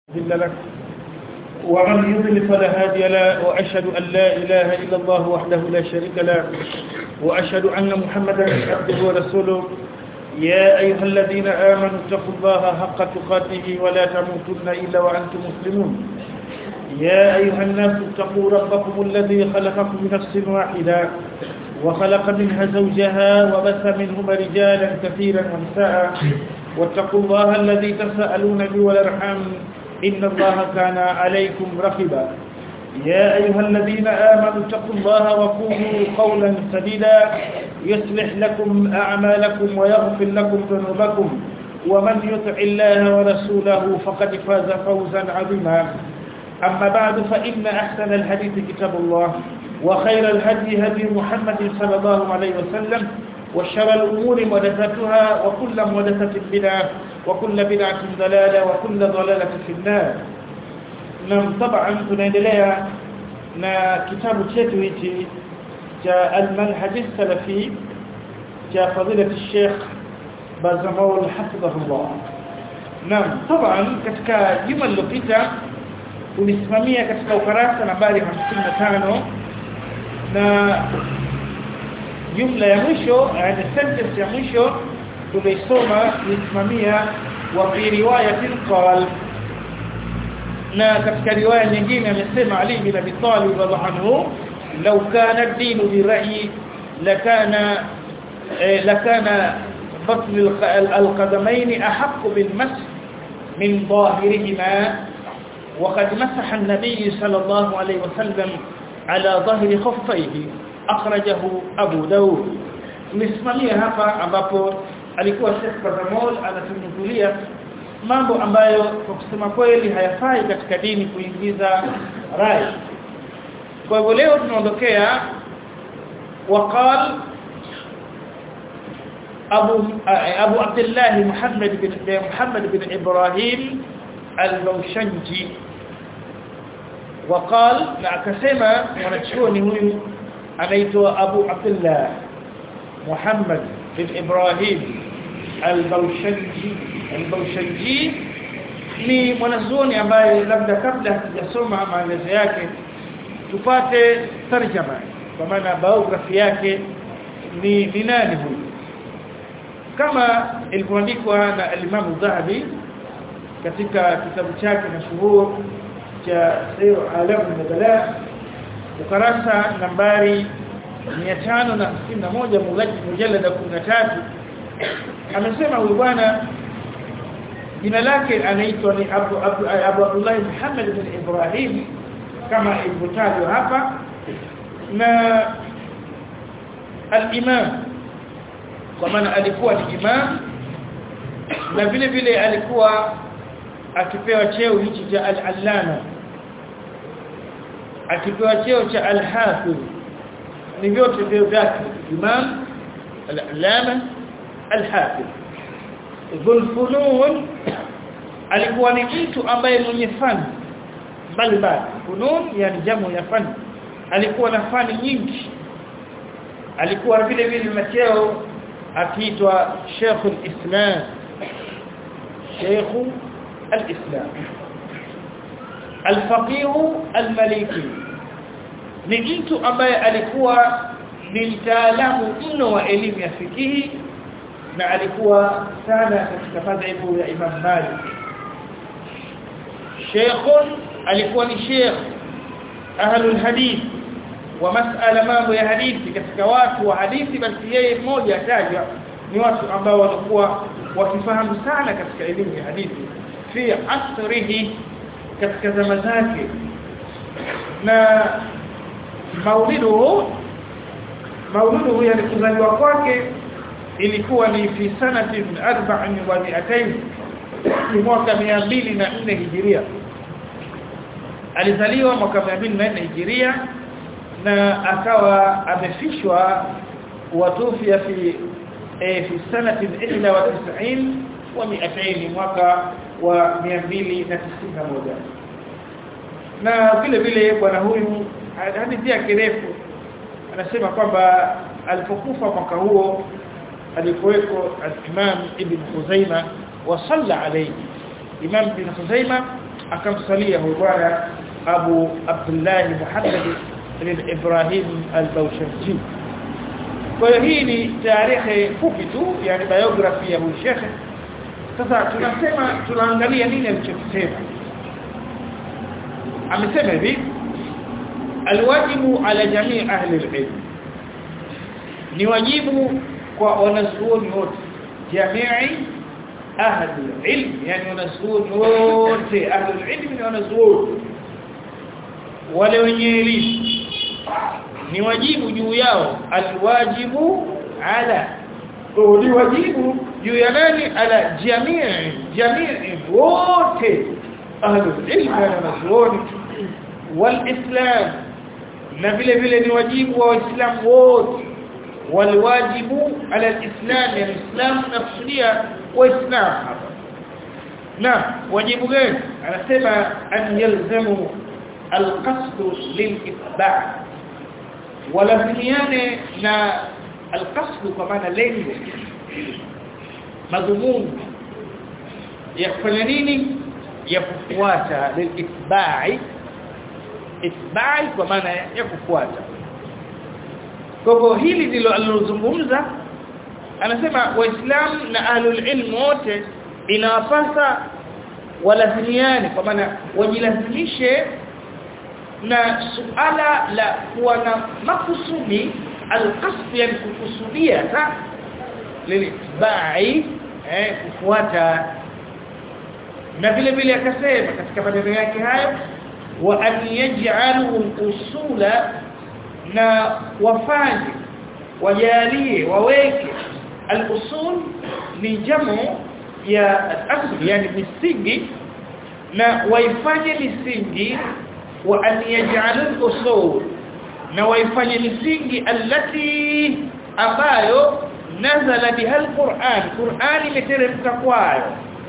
مضل له ومن يضلل فلا هادي له واشهد ان لا اله الا الله وحده لا شريك له واشهد ان محمدا عبده ورسوله يا ايها الذين امنوا اتقوا الله حق تقاته ولا تموتن الا وانتم مسلمون يا ايها الناس اتقوا ربكم الذي خلقكم من نفس واحده وخلق منها زوجها وبث منهما رجالا كثيرا ونساء واتقوا الله الذي تساءلون به والارحام إن الله كان عليكم رقيبا يا أيها الذين آمنوا اتقوا الله وقولوا قولا سديدا يصلح لكم أعمالكم ويغفر لكم ذنوبكم ومن يطع الله ورسوله فقد فاز فوزا عظيما أما بعد فإن أحسن الحديث كتاب الله وخير الهدي هدي محمد صلى الله عليه وسلم وشر الأمور محدثاتها وكل محدثة بدعة وكل بدعة ضلالة وكل ضلالة في النار نعم طبعا tunaendelea na kitabu chetu hichi cha al-manhaj salafi cha fadilati Sheikh Bazamaul hafidhahullah Naam طبعا katika juma lililopita tulisimamia katika ukarasa nambari 55 na jumla ya mwisho yani sentence ya mwisho tulisoma tulisimamia wa fi riwayatin qal na katika riwaya nyingine amesema Ali bin Abi Talib radhiallahu anhu law kana ad-din bi ra'yi lakana lakana batn al-qadamayn ahq bil mas min ظاهرهما وقد مسح النبي صلى الله عليه وسلم على ظهر خفيه akhrajahu Abu Daud tumesimamia hapa ambapo alikuwa Sheikh Bazamol anatunukulia mambo ambayo kwa kusema kweli hayafai katika dini kuingiza rai kwa hivyo leo tunaondokea وقال أبو أبو عبد الله محمد بن محمد بن إبراهيم البوشنجي وقال نعكسما ونشوني هو anaitwa Abu Abdullah Muhammad bin Ibrahim al-Bawshanji al-Bawshanji ni mwanazuoni ambaye labda kabla hatujasoma maelezo yake tupate tarjama kwa maana biography yake ni ni nani huyu kama ilivyoandikwa na al-Imam Dhahabi katika kitabu chake mashuhuri cha Sir Alam al-Nubala ukarasa nambari 561 mujallada 13 amesema huyu bwana jina lake anaitwa ni Abu Abu, Abu Abdullah Muhammad bin Ibrahim kama ilivyotajwa hapa na al-imam kwa maana alikuwa ni imam na vile vile alikuwa akipewa cheo hichi cha al-allama akipewa cheo cha al-hafiz ni vyote vyo vyake imam al-alama al-hafiz dhulfunun alikuwa ni mtu ambaye mwenye fani mbalimbali funun yani jamu ya fani alikuwa na fani nyingi alikuwa vile vile na cheo akiitwa Sheikh al-Islam Sheikh al-Islam al-faqih al-maliki ni mtu ambaye alikuwa ni mtaalamu mno wa elimu ya fikihi na alikuwa sana katika madhehebu ya Imam Malik Sheikh alikuwa ni Sheikh ahlul hadith wa mas'ala mambo ya hadithi katika watu wa hadithi basi yeye mmoja atajwa ni watu ambao walikuwa wakifahamu sana katika elimu ya hadithi fi asrihi katika zama zake na maulidu maulidu yani kuzaliwa kwake ilikuwa ni fi sanati 42 ni mwaka 204 hijiria alizaliwa mwaka 204 hijiria na akawa amefishwa watufia fi e, fi sanati 91 wa 200 mwaka wa 291 na vile vile bwana huyu hadithi yake refu anasema kwamba alipokufa mwaka huo alikuweko al-Imam Ibn Khuzaima wa salla alayhi Imam bin Khuzaima akamsalia huyo bwana Abu Abdullah Muhammad ibn Ibrahim al-Bawshanji kwa hiyo hii ni tarehe fupi tu yani biography ya huyu shekhe sasa tunasema tunaangalia nini alichokisema amesema hivi alwajibu ala jamii ahli alilm ni wajibu kwa wanazuoni wote jamii ahli alilm yani wanazuoni wote ahli alilm ni wanazuoni wale wenye elimu ni wajibu juu yao alwajibu ala ni wajibu juu ya nani ala jamii jamii wote ahli ilm na wanazuoni walislam na vile vile ni wajibu wa waislamu wote walwajibu ala alislam ya islam nakusudia waislamu hapa na wajibu gani anasema an yalzamu alqasd lilitba' walazimiane na alqasd kwa maana lengo madhumuni ya kufanya nini ya kufuata lilitba'i itba'i kwa maana ya kufuata kwa hivyo hili ndilo alilozungumza anasema waislamu na ahlul ilm wote inawapasa walazimiane kwa maana wajilazimishe na suala la kuwa na makusudi alqasd yani kukusudia ta lilitba'i eh kufuata na vile vile akasema katika maneno yake hayo wa an yaj'alu usula na wafanye wajalie waweke al-usul ni jamu ya al-asl yani misingi na waifanye misingi wa an yaj'alu al-usul na waifanye misingi allati ambayo nazala biha al-Qur'an Qur'an imeteremka kwayo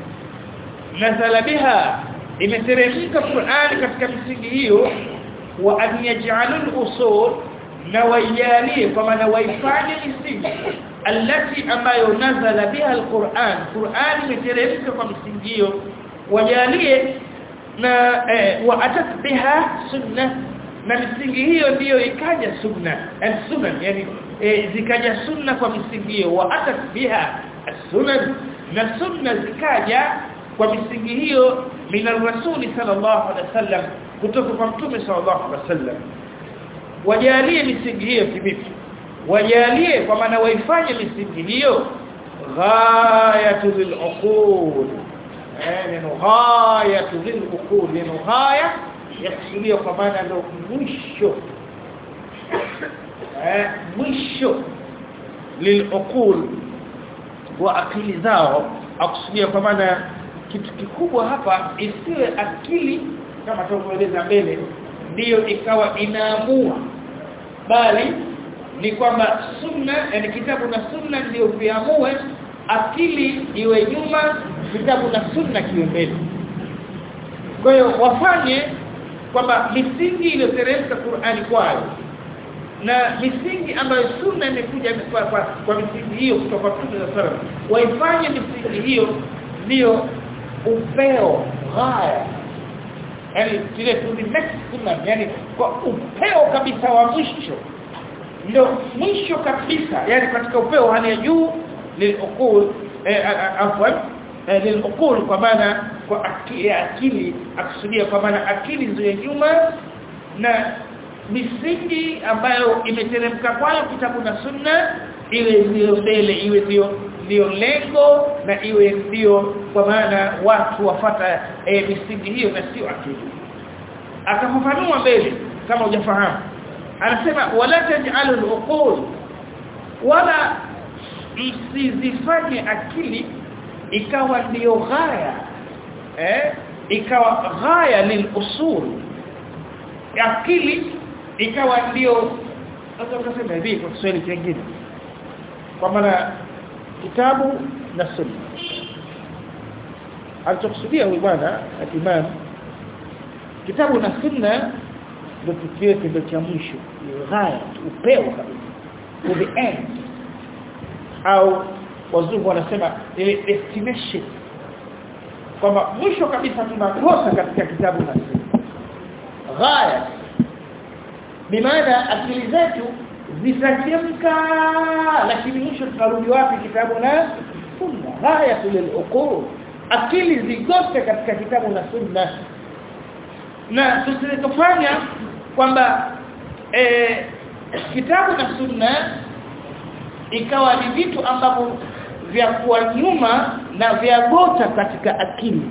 nazala biha imeteremka Qur'an katika misingi hiyo wa an yaj'alu al-usul na wajalie kwa maana waifanye misingi allati ambayo nazala biha al-Qur'an Qur'an imeteremka kwa misingi hiyo wajalie na eh, wa atat biha sunna na misingi hiyo ndiyo ikaja sunna al-sunan yani eh, zikaja sunna kwa misingi hiyo wa atat biha as-sunan na sunna zikaja kwa misingi hiyo min ar-rasuli sallallahu alaihi wasallam kutoka kwa mtume sallallahu alaihi wasallam wajalie misingi hiyo kivipi wajalie kwa maana waifanye misingi hiyo ghayatu lil-uqul eh neno ghayatu lil-uqul neno ghaya yakusudia kwa maana ndio mwisho eh mwisho lil-uqul wa akili zao akusudia kwa maana kitu kikubwa hapa isiwe akili kama tulivyoeleza mbele ndiyo ikawa inaamua bali ni kwamba sunna yani kitabu na sunna ndio viamue akili iwe nyuma kitabu na sunna kiwe mbele kwa hiyo wafanye kwamba misingi iliyoteremka Qur'ani kwayo na misingi ambayo sunna imekuja kwa, kwa, kwa misingi hiyo kutoka kwa Mtume sallallahu waifanye misingi hiyo ndio upeo haya yani kile to the next sunnah yani kwa upeo kabisa wa mwisho ndio mwisho kabisa yani katika upeo hali ya juu lilukul afwan lilukul kwa maana kwa akili akili akusudia kwa maana akili ndio nyuma na misingi ambayo imeteremka kwayo kitabu na sunna iwe ndio mbele iwe ndio ndio lengo na iwe ndio kwa maana watu wafata e, misingi hiyo na sio akili akafafanua mbele kama hujafahamu anasema wala taj'alu al-uqul wala msizifanye akili ikawa ndio ghaya eh ikawa ghaya lilusul akili ikawa ndio sasa ukasema hivi kwa Kiswahili kingine kwa maana kitabu na sunna alichokusudia huyu bwana imam kitabu na sunna ndio tukio ndio cha mwisho ghaya upeo kabisa to the end au wazungu wanasema ile destination kwamba mwisho kabisa tunakosa katika kitabu na sunna ghaya bimaana akili zetu zitachemka lakini mwisho tunarudi wapi kitabu na sunna ghaya lil'uqul akili zigote katika kitabu na sunna na tusitofanya kwamba eh, kitabu na sunna ikawa ni vitu ambavyo vya kuwa nyuma na vya gota katika akili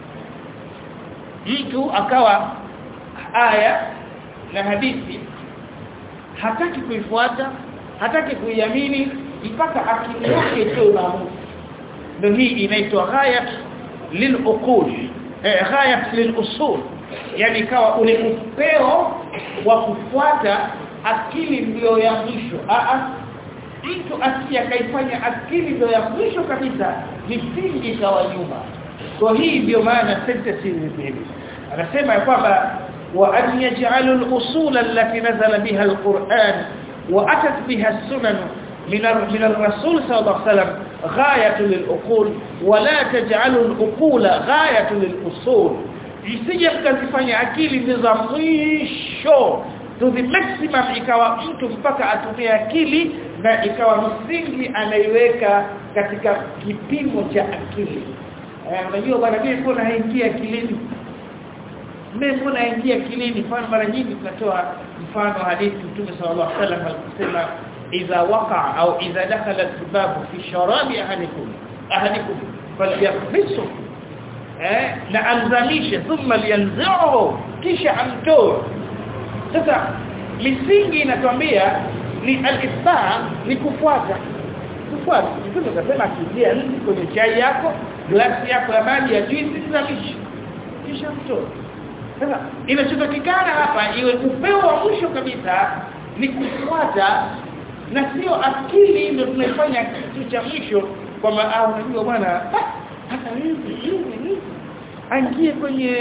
mtu akawa aya na hadithi hataki kuifuata hataki kuiamini mpaka akili yake itoe maamuzi ndio hii inaitwa ghayat liluqul eh, ghayat lilusul yani kawa ule upeo wa kufuata akili ndio ya mwisho a mtu asiye kaifanya akili ndio ya mwisho kabisa misingi ikawa nyuma kwa hii ndio maana sentence hizi anasema ya kwamba wa an yaj'alu al-usul allati nazala biha al-Qur'an wa atat biha as-sunan min min ar-rasul sallallahu alayhi wasallam ghayatu lil-uqul wa la taj'alu al-uqula ghayatu lil-usul isije mkazifanya akili ni za mwisho to the maximum ikawa mtu mpaka atumie akili na ikawa msingi anaiweka katika kipimo cha akili eh unajua bwana mimi mbona haingia akilini mimi mbona haingia akilini mfano mara nyingi tunatoa mfano hadithi Mtume sallallahu alaihi wasallam alisema idha waqa au idha dakhala al-sibab fi sharabi ahadikum ahadikum falyaqbisu eh na anzamishe thumma liyanzi'uhu kisha amtoe sasa misingi inatuambia ni al-itba ni kufuata kufuata mtume akasema kiingia nzi kwenye chai yako glasi yako ya maji ya juice zamisha kisha mtoe sasa inachotakikana hapa iwe upeo wa mwisho kabisa ni kufuata na sio akili ndio tunaifanya kitu cha mwisho kwamba ah unajua bwana hata hivi hivi hivi aingie kwenye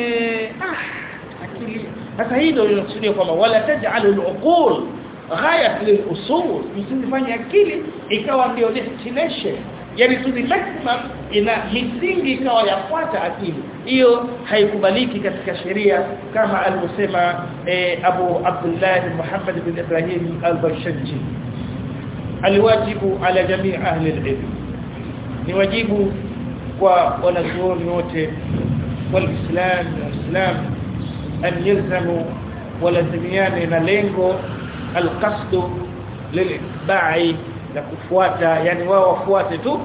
ah akili sasa hii ndio inakusudia kwamba wala taj'alu al-uqul ghayat lil-usul msifanye akili ikawa ndio destination yani to the maximum ina misingi ikawa yafuata akili hiyo haikubaliki katika sheria kama alivyosema eh, Abu Abdullah Muhammad bin Ibrahim al-Barshanji aliwajibu ala jamii ahli al-ilm ni wajibu kwa wanazuoni wote walislam walislam an yalzamu walazimiane na lengo alqasd lilitba'i na kufuata yani wao wafuate tu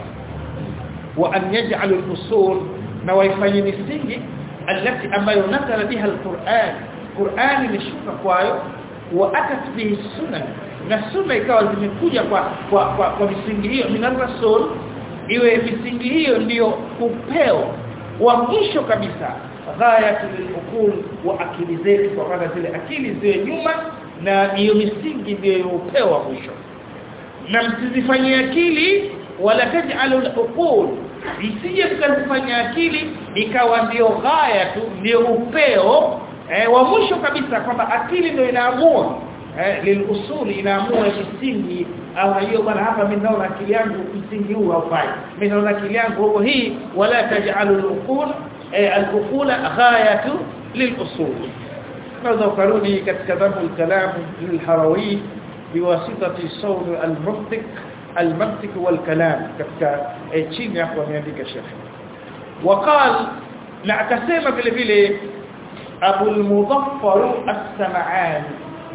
wa an yaj'alu al-usul na waifanye misingi alati ambayo nakala biha al-Qur'an Qur'an imeshuka kwayo wa atat bihi sunan na sunna ikawa zimekuja kwa kwa, kwa, kwa misingi hiyo min rasul iwe misingi hiyo ndiyo upeo wa mwisho kabisa ghayatul uqul wa akili zetu kwa maana zile akili ziwe nyuma na hiyo misingi ndiyo upeo wa mwisho na msizifanyie akili wala taj'alul uqul isije mkazifanya akili ikawa ndio ghaya tu ndio upeo eh, wa mwisho kabisa kwamba akili ndio inaamua eh, lilusuli inaamua misingi au hiyo bwana hapa mimi naona akili yangu msingi huu haufai mimi naona akili yangu huko hii wala taj'alul uqul eh, al-uqula ghayatu lilusul naweza ukarudi katika dhabu al-kalam lil-harawi biwasitati sawl al-mantiq al-mantiq wal-kalam katika chini hapo ameandika shekhi وقال na akasema vile vile Abu al-Mudaffar as-Sam'ani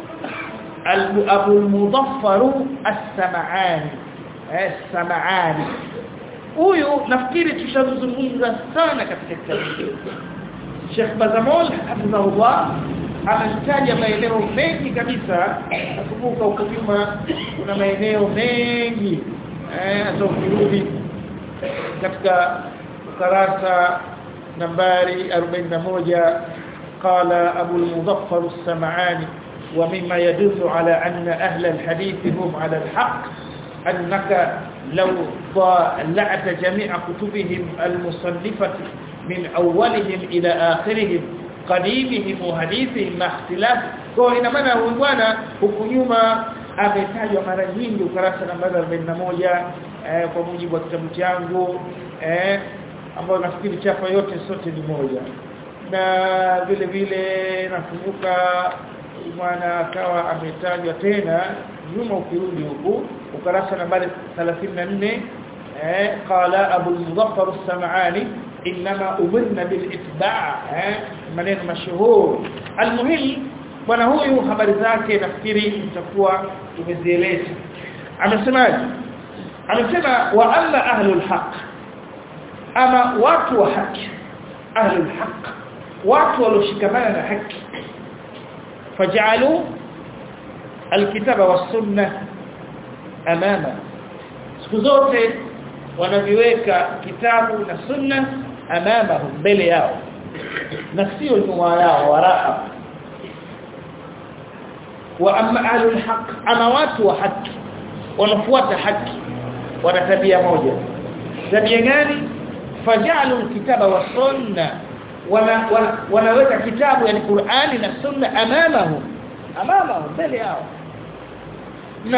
Abu al-Mudaffar as-Sam'ani as-Sam'ani huyu nafikiri tushazungumza sana katika kitabu Sheikh Bazamol hafidhahullah anataja maeneo mengi kabisa nakumbuka huko nyuma kuna maeneo mengi eh hata ukirudi katika ukarasa nambari 41 قال أبو المظفر السمعاني ومما يدل على أن أهل الحديث هم على الحق أنك لو ضلعت جميع كتبهم المصنفة من أولهم إلى آخرهم قديمهم وحديثهم مع اختلاف kwa ina maana huyu bwana huku nyuma ametajwa mara nyingi ukarasa namba 41 eh, kwa mujibu wa kitabu changu eh, ambayo nafikiri chapa yote sote ni moja na vile vile nakumbuka mwana akawa ametajwa tena nyuma ukirudi huku ukarasa nambari 34 eh qala abu al-muzaffar as-sam'ani inma umirna bil itba' eh maneno mashuhur almuhim bwana huyu habari zake nafikiri mtakuwa tumezieleza amesemaje amesema wa alla ahlul haqq ama watu wa haki ahlul haqq watu walioshikamana na haki faj'alu alkitaba was-sunnah amama siku zote wanaviweka kitabu na sunna amamahum mbele yao na sio nyuma yao waraa wa amma ahlul haqq ama watu wa haki wanafuata haki wana tabia moja tabia gani fajalu alkitaba wa sunna wana, wana wanaweka kitabu yani Qur'ani na sunna amamahum amamahum mbele yao na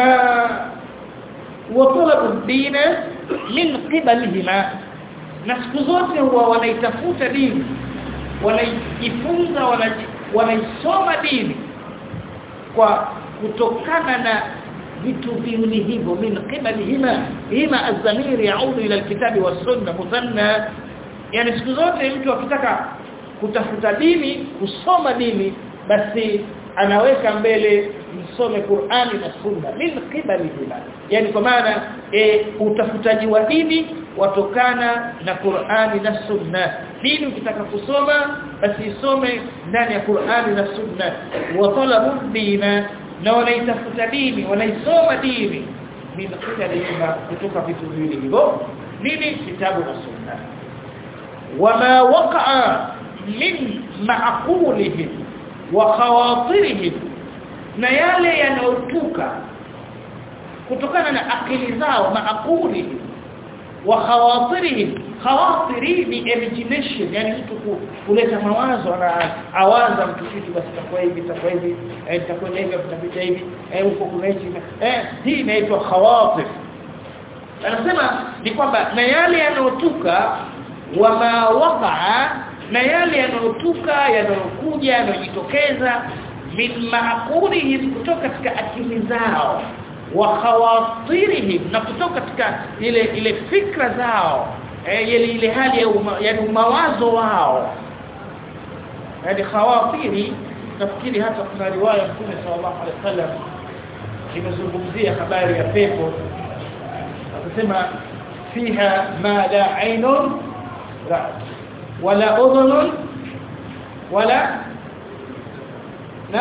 watalabu dina min qibalihima na siku zote huwa wanaitafuta dini wanaijifunza wanaisoma dini kwa kutokana na vitu viwili hivyo min qibalihima hima az-zamir yaudu ila al-kitabi was-sunna muthanna yani siku zote mtu akitaka kutafuta dini kusoma dini basi anaweka mbele msome Qur'ani na Sunna min qibalihima yani kwa maana e, utafutaji wa dini watokana na Qur'ani na Sunna dini ukitaka kusoma basi isome ndani ya Qur'ani na Sunna wa talabu dina na wanaitafuta dini wanaisoma dini min qibalihima kutoka vitu viwili hivyo nini kitabu na Sunna wama waqa'a min ma'qulihim wa khawatirihim na yale yanayotuka kutokana na akili zao maakuli wa khawatirihim khawatiri ni imagination yani mtu kuleta mawazo na awaza mtu kitu basi takuwa hivi takuwa hivi eh takuwa hivi tutapita hivi eh huko kuna hivi eh hii inaitwa khawatir anasema ni kwamba na yale yanayotuka wa ma waqa'a na yale yanayotuka yanayokuja yanayojitokeza min maqulihim kutoka katika akili zao wa khawatirihim na kutoka katika ile ile fikra zao eh, ile ile hali ya uma, yani mawazo wao yani khawatiri nafikiri hata kuna riwaya Mtume sallallahu alaihi wasallam imezungumzia habari ya pepo akasema fiha ma la ainun ra'at wala udhunun wala na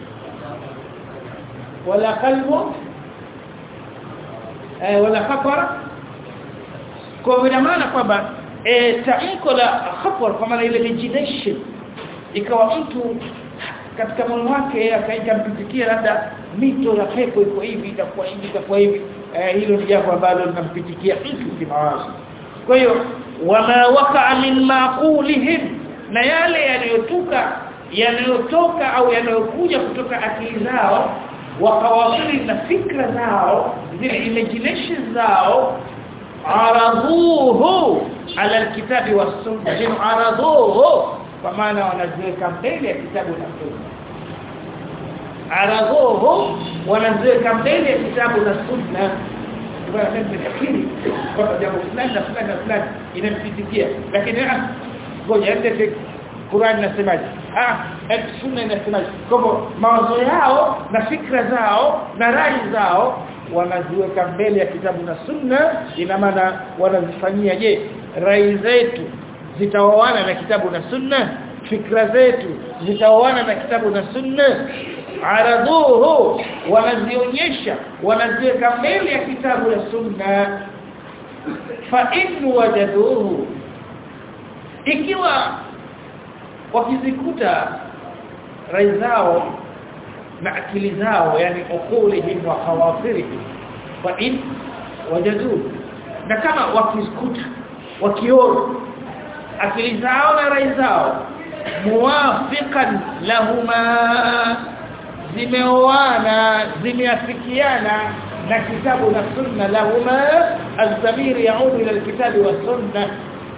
wala qalbu eh wala khatar kwa ina maana kwamba eh tamko la khatar kwa maana ile imagination ikawa mtu katika moyo wake akaika mpitikia labda mito ya pepo iko hivi itakuwa hivi itakuwa hivi eh, hilo ni jambo ambalo linampitikia mtu kimawazo kwa hiyo wama waqa'a min maqulihim na yale yanayotoka yanayotoka au yanayokuja kutoka akili zao wakawasili na fikra zao zile imagination zao aradhuhu ala alkitabi was-sunnah jinu aradhuhu kwa maana wanaziweka mbele ya kitabu na sunna aradhuhu wanaziweka mbele ya kitabu na sunna kwa sababu nafikiri kwa jambo fulani na fulani na fulani inampitikia lakini ah ngoja ende Qur'an inasemaje ah sunna inasemaje kwa hivyo mawazo yao na fikra zao na rai zao wanaziweka mbele ya kitabu na sunna ina maana wanazifanyia je rai zetu zitaoana na kitabu na sunna fikra zetu zitaoana na kitabu na sunna aradhuhu wanazionyesha wanaziweka mbele ya kitabu na sunna fa in wajaduhu ikiwa wakizikuta rai zao na akili zao yani ukulihim wa khawatirihim fa in wajadu na kama wakizikuta wakiona akili zao na rai zao muwafiqan lahuma zimeoana zimeafikiana na kitabu na sunna lahuma az-zamir yaudu ila al-kitabi was-sunnah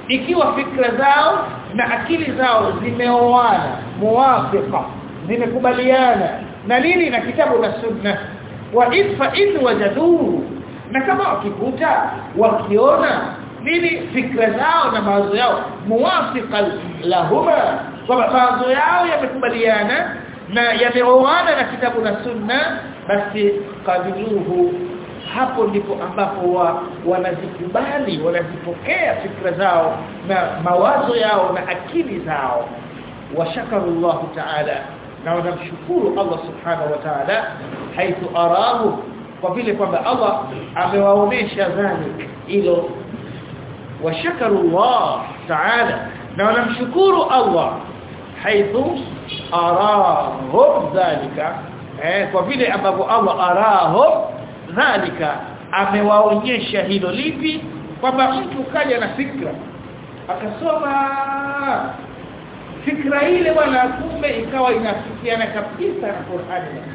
ikiwa fikra zao na akili zao zimeoana muwafiqa zimekubaliana na nini na kitabu na sunna wa ifa in wajaduhu na kama wakikuta wakiona nini fikra zao na mawazo yao muwafiqa lahuma kwa mawazo yao yamekubaliana na yameoana na kitabu na sunna basi qabiluhu hapo ndipo ambapo wa, wanazikubali wanazipokea fikra zao na mawazo yao na akili zao washakaru Allah ta'ala na wanamshukuru Allah subhanahu wa ta'ala haithu arahu kwa vile kwamba Allah amewaonesha dhalik hilo washakaru Allah ta'ala na wanamshukuru Allah haithu arahu dhalika eh kwa vile ambapo Allah arahu dhalika amewaonyesha hilo lipi kwamba mtu kaja na fikra akasoma fikra ile bwana kumbe ikawa inafikiana kabisa na Qur'ani na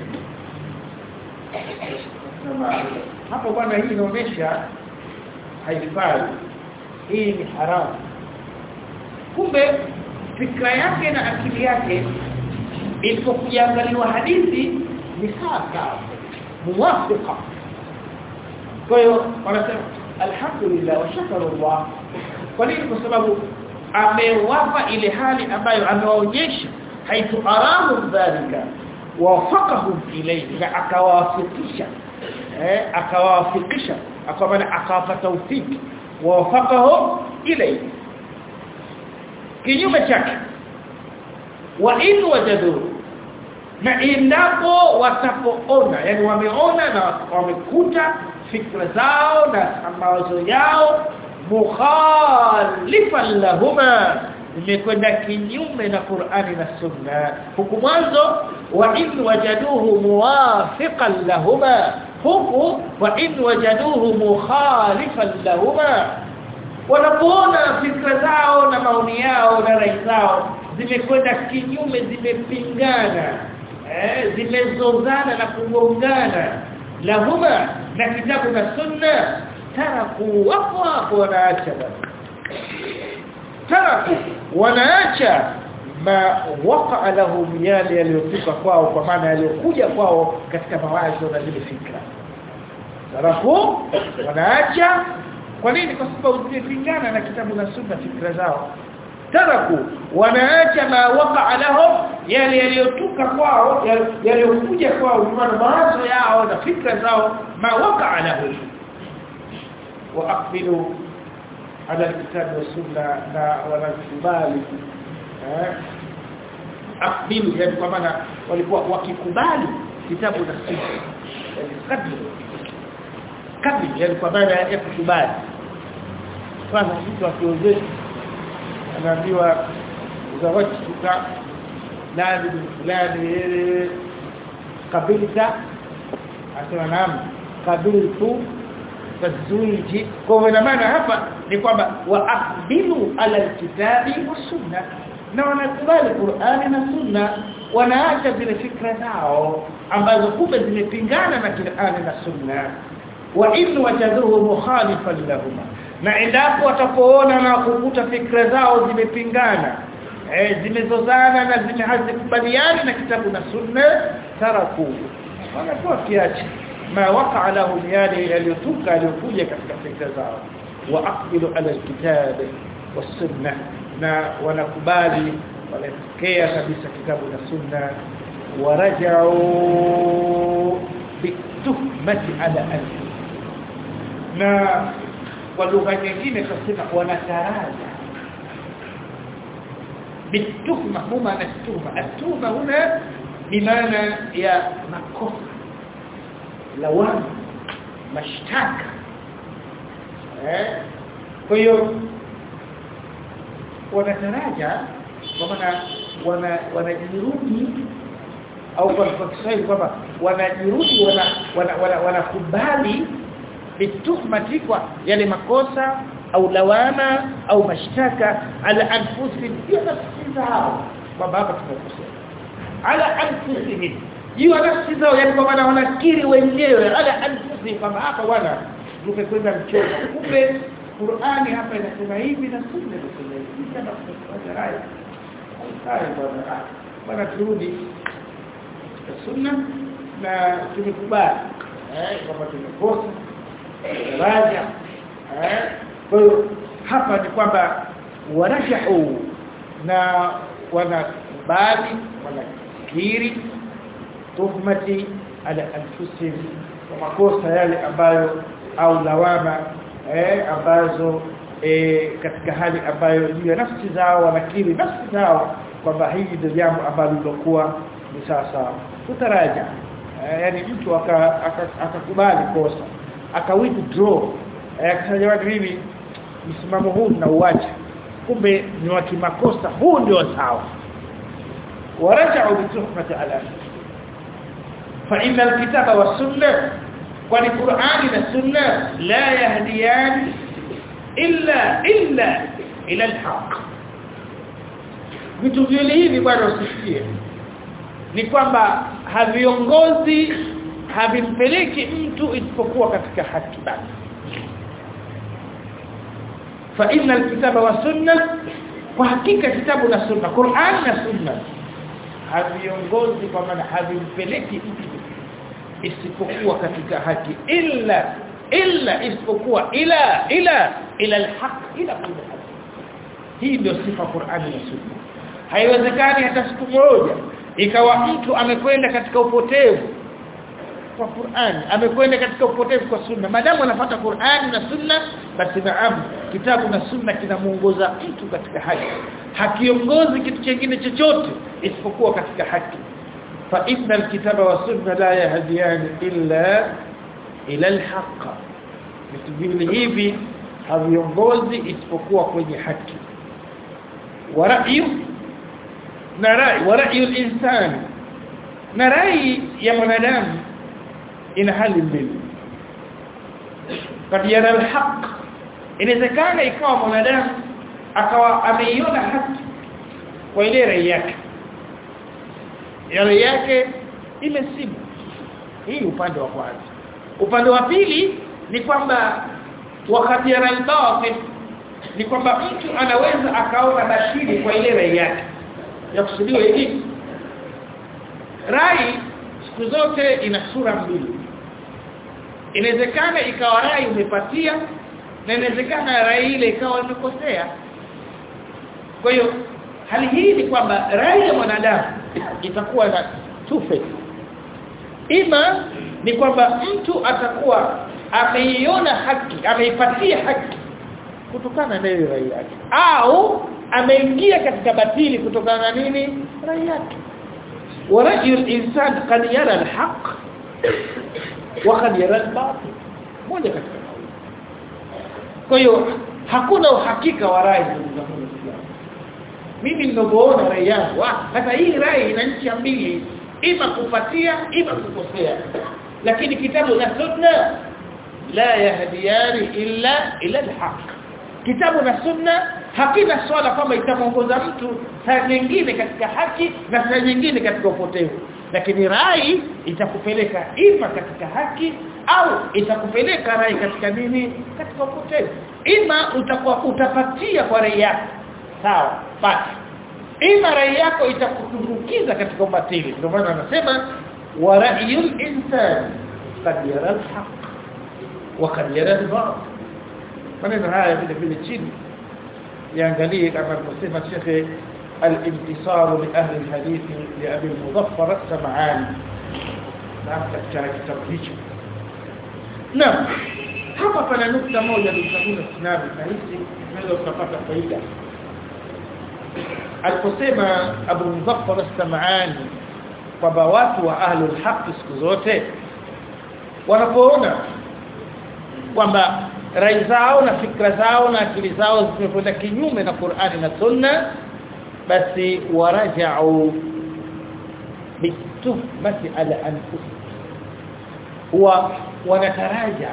Sunna hapo bwana hii inaonyesha haifai hii ni haramu kumbe fikra yake na akili yake ilipokuangaliwa hadithi ni sawa sawa muwafiqa kwa hiyo wanasema alhamdulillah wa shukru Allah kwa nini kwa sababu amewapa ile hali ambayo amewaonyesha haitu aramu dhalika wafaqahum ilayhi na akawafikisha eh akawafikisha akamana akawapa tawfiki wafaqahum ilayhi kinyume chake wa in wajadu na endapo watapoona yani wameona na wamekuta fikra zao na mawazo yao mukhalifan lahuma imekwenda kinyume na Qur'ani na Sunna huku mwanzo wa in wajaduhu muwafiqan lahuma huku wa in wajaduhu mukhalifan lahuma wanapoona fikra zao na maoni yao na rai zao zimekwenda kinyume zimepingana eh zimezozana na kugongana lahuma na kitabu na sunna taraku wapo hapo wanaacha taraku wanaacha ma waqa lahum yale yaliyotoka kwao kwa maana yaliyokuja kwao katika mawazo na zile fikra taraku wanaacha kwa nini kwa sababu zimepingana na kitabu na sunna fikra zao taraku wanaacha ma waqa lahum yale yaliyotoka kwao yaliyokuja kwao kwa mawazo yao na fikra zao ma waqa lahum واقبلوا على الكتاب والسنه لا ولا kubali akbilu yani kwa maana walikuwa wakikubali kitabu na sunna yani kabla kabla yani kwa maana ya kukubali kwanza mtu akiozesha anaambiwa zawajtuka nani fulani kabilta asema naam kabiltu tazwiji kwa maana maana hapa ni kwamba waaqbilu ala alkitabi wasunna na wanakubali Qur'ani na Sunna wanaacha zile fikra zao ambazo kumbe zimepingana na Qur'ani na Sunna wa in wajaduhu mukhalifan lahuma na endapo watapoona na kukuta fikra zao zimepingana eh zimezozana na zimehazikubaliana na kitabu na Sunna taraku wanakuwa kiachi ما وقع لهم yale yaliyotuka yaliyokuja katika fikra zao waaqbilu ala alkitab والسنه na wanakubali wanapokea kabisa kitabu na sunna warajau bituhmati ala anfi na kwa lugha nyingine tunasema wanataraja bituhma huma na tuhma atuhma huna bimaana ya makosa lawama mashtaka eh kwa hiyo wanataraja kwa maana wana wanajirudi au kwa Kiswahili kwamba wanajirudi wana wanakubali wana, wana, wana bituhmati kwa yale makosa au lawama au mashtaka ala anfusihim ya nafsi zao kwamba hapa tumekosea ala anfusihim juu nafsi zao yani kwa maana wanakiri wenyewe ala anfusihim kwamba hapa bwana tumekwenda mchomo kumbe Qur'ani hapa inasema hivi na sunna inasema hivi kama tunafanya rai hai bwana bwana turudi sunna na tumekubali eh kwamba tumekosa daraja eh kwa hiyo hapa ni kwamba warajahu na wanakubali wanakiri tuhmati ala anfusihim kwa makosa yale ambayo au lawama eh ambazo eh katika hali ambayo juu ya nafsi zao wanakiri nafsi zao kwamba hili ndio jambo ambalo lilokuwa ni sawa sawa tutaraja eh, yani mtu akakubali aka, aka kosa aka withdraw eh, akasema mimi msimamo huu na uacha kumbe ni wa kimakosa huu ndio sawa waraja'u bituhmati ala fa inna alkitaba was-sunnah kwani Qur'ani na Sunna la yahdiyan illa illa ila alhaq vitu vile hivi bwana usifikie ni kwamba haviongozi havimpeleki mtu isipokuwa katika haki basi fa inna alkitaba wa sunna kwa hakika kitabu na sunna Qur'an na sunna haviongozi kwa maana havimpeleki mtu isipokuwa katika haki illa illa isipokuwa ila ila ila alhaq ila kulli haq hii ndio sifa Qur'ani na sunna haiwezekani hata siku moja ikawa mtu amekwenda katika upotevu kwa Qur'an amekwenda katika upotevu kwa sunna madamu anafuata Qur'an na sunna basi naam kitabu na sunna kinamuongoza mtu katika haki hakiongozi kitu kingine chochote isipokuwa katika haki fa inna alkitaba wa sunna la yahdiyan illa ila alhaq vitu hivi haviongozi isipokuwa kwenye haki wa ra'yu na rai wa ra'yu al-insan na rai ya mwanadamu ina hali mbili kad yara al-haq inawezekana ikawa mwanadamu akawa ameiona haki kwa ile rai yake rai yake imesibu hii upande wa kwanza upande wa pili ni kwamba wakati yara al-batil ni kwamba mtu anaweza akaona bashiri kwa ile rai yake ya kusudiwa hivi rai siku zote ina sura mbili inawezekana ikawa rai umepatia na inawezekana rai ile ikawa imekosea kwa hiyo hali hii ni kwamba rai ya mwanadamu itakuwa na two faces ima ni kwamba mtu atakuwa ameiona haki ameipatia haki kutokana na ile rai yake au ameingia katika batili kutokana na nini rai yake ورأي الإنسان قد يرى الحق وقد يرى الباطل moja katika kwa hiyo hakuna uhakika wa rai mimi ninapoona rai yangu hata hii rai ina nchi mbili ima kupatia ima kukosea lakini kitabu na sunna la yahdiyani illa ila alhaq kitabu na sunna hakina swala kwamba itamuongoza mtu saa nyingine katika haki na saa nyingine katika upotevu lakini rai itakupeleka ima katika haki au itakupeleka rai katika nini katika upotevu ima utakuwa utapatia kwa rai yako sawa basi ima rai yako itakutumbukiza katika ubatili ndio maana anasema wa ra'yul insan qad yara al-haq wa qad yara al-batil maneno haya vile vile chini يانغاليه كما المسلمة شيخ الانتصار لأهل الحديث لأبي المظفر السمعاني نعم katika kitabu hicho naam hapa pana nukta moja ndio tunabi na hizi naweza kupata faida aliposema Abu Muzaffar as-Sam'ani kwamba watu wa ahli al-haq siku zote wanapoona kwamba rai zao na fikra zao na akili zao zimekwenda kinyume na Qur'ani na Sunna basi waraja'u bituhmati ala anfusihim wa wanataraja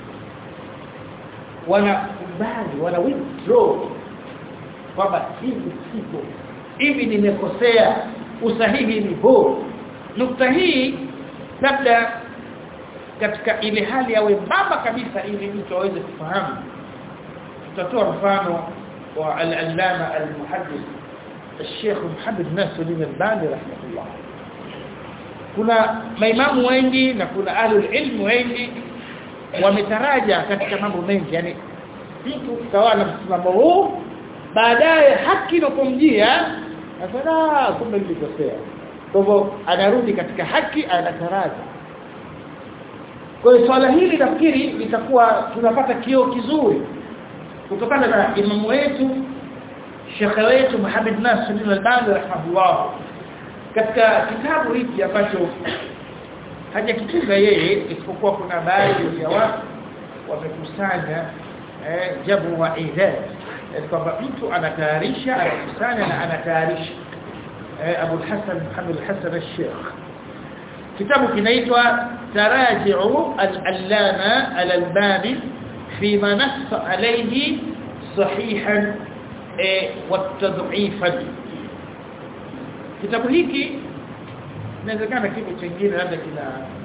wanakubali wana withdraw kwamba hivi siko hivi nimekosea usahihi ni huu nukta hii labda katika ile hali ya wembamba kabisa ili mtu aweze kufahamu tutatoa mfano wa al-allama al-muhaddith الشيخ محمد ناصر الألباني رحمه الله kuna maimamu wengi na kuna ahlul ilmu wengi wametaraja katika mambo mengi yani mtu tawala msimamo huu baadaye haki inapomjia asana kumbe nilikosea kwa hivyo anarudi katika haki anataraja kwa hiyo swala hili nafikiri litakuwa tunapata kio kizuri kutokana na imamu wetu shekhe wetu Muhammad Nasir al-Albani rahimahullah katika kitabu hiki ambacho hajakitunga yeye isipokuwa kuna baadhi ya watu wamekusanya eh, jabu wa idad yani kwamba mtu anatayarisha anakusanya na anatayarisha eh, Abu Hassan Muhammad Hassan al-Sheikh kitabu kinaitwa Taraji'u al-Allama al-Albani فيما نص عليه صحيحا والتضعيفا kitabu hiki inawezekana kipo chingine labda kina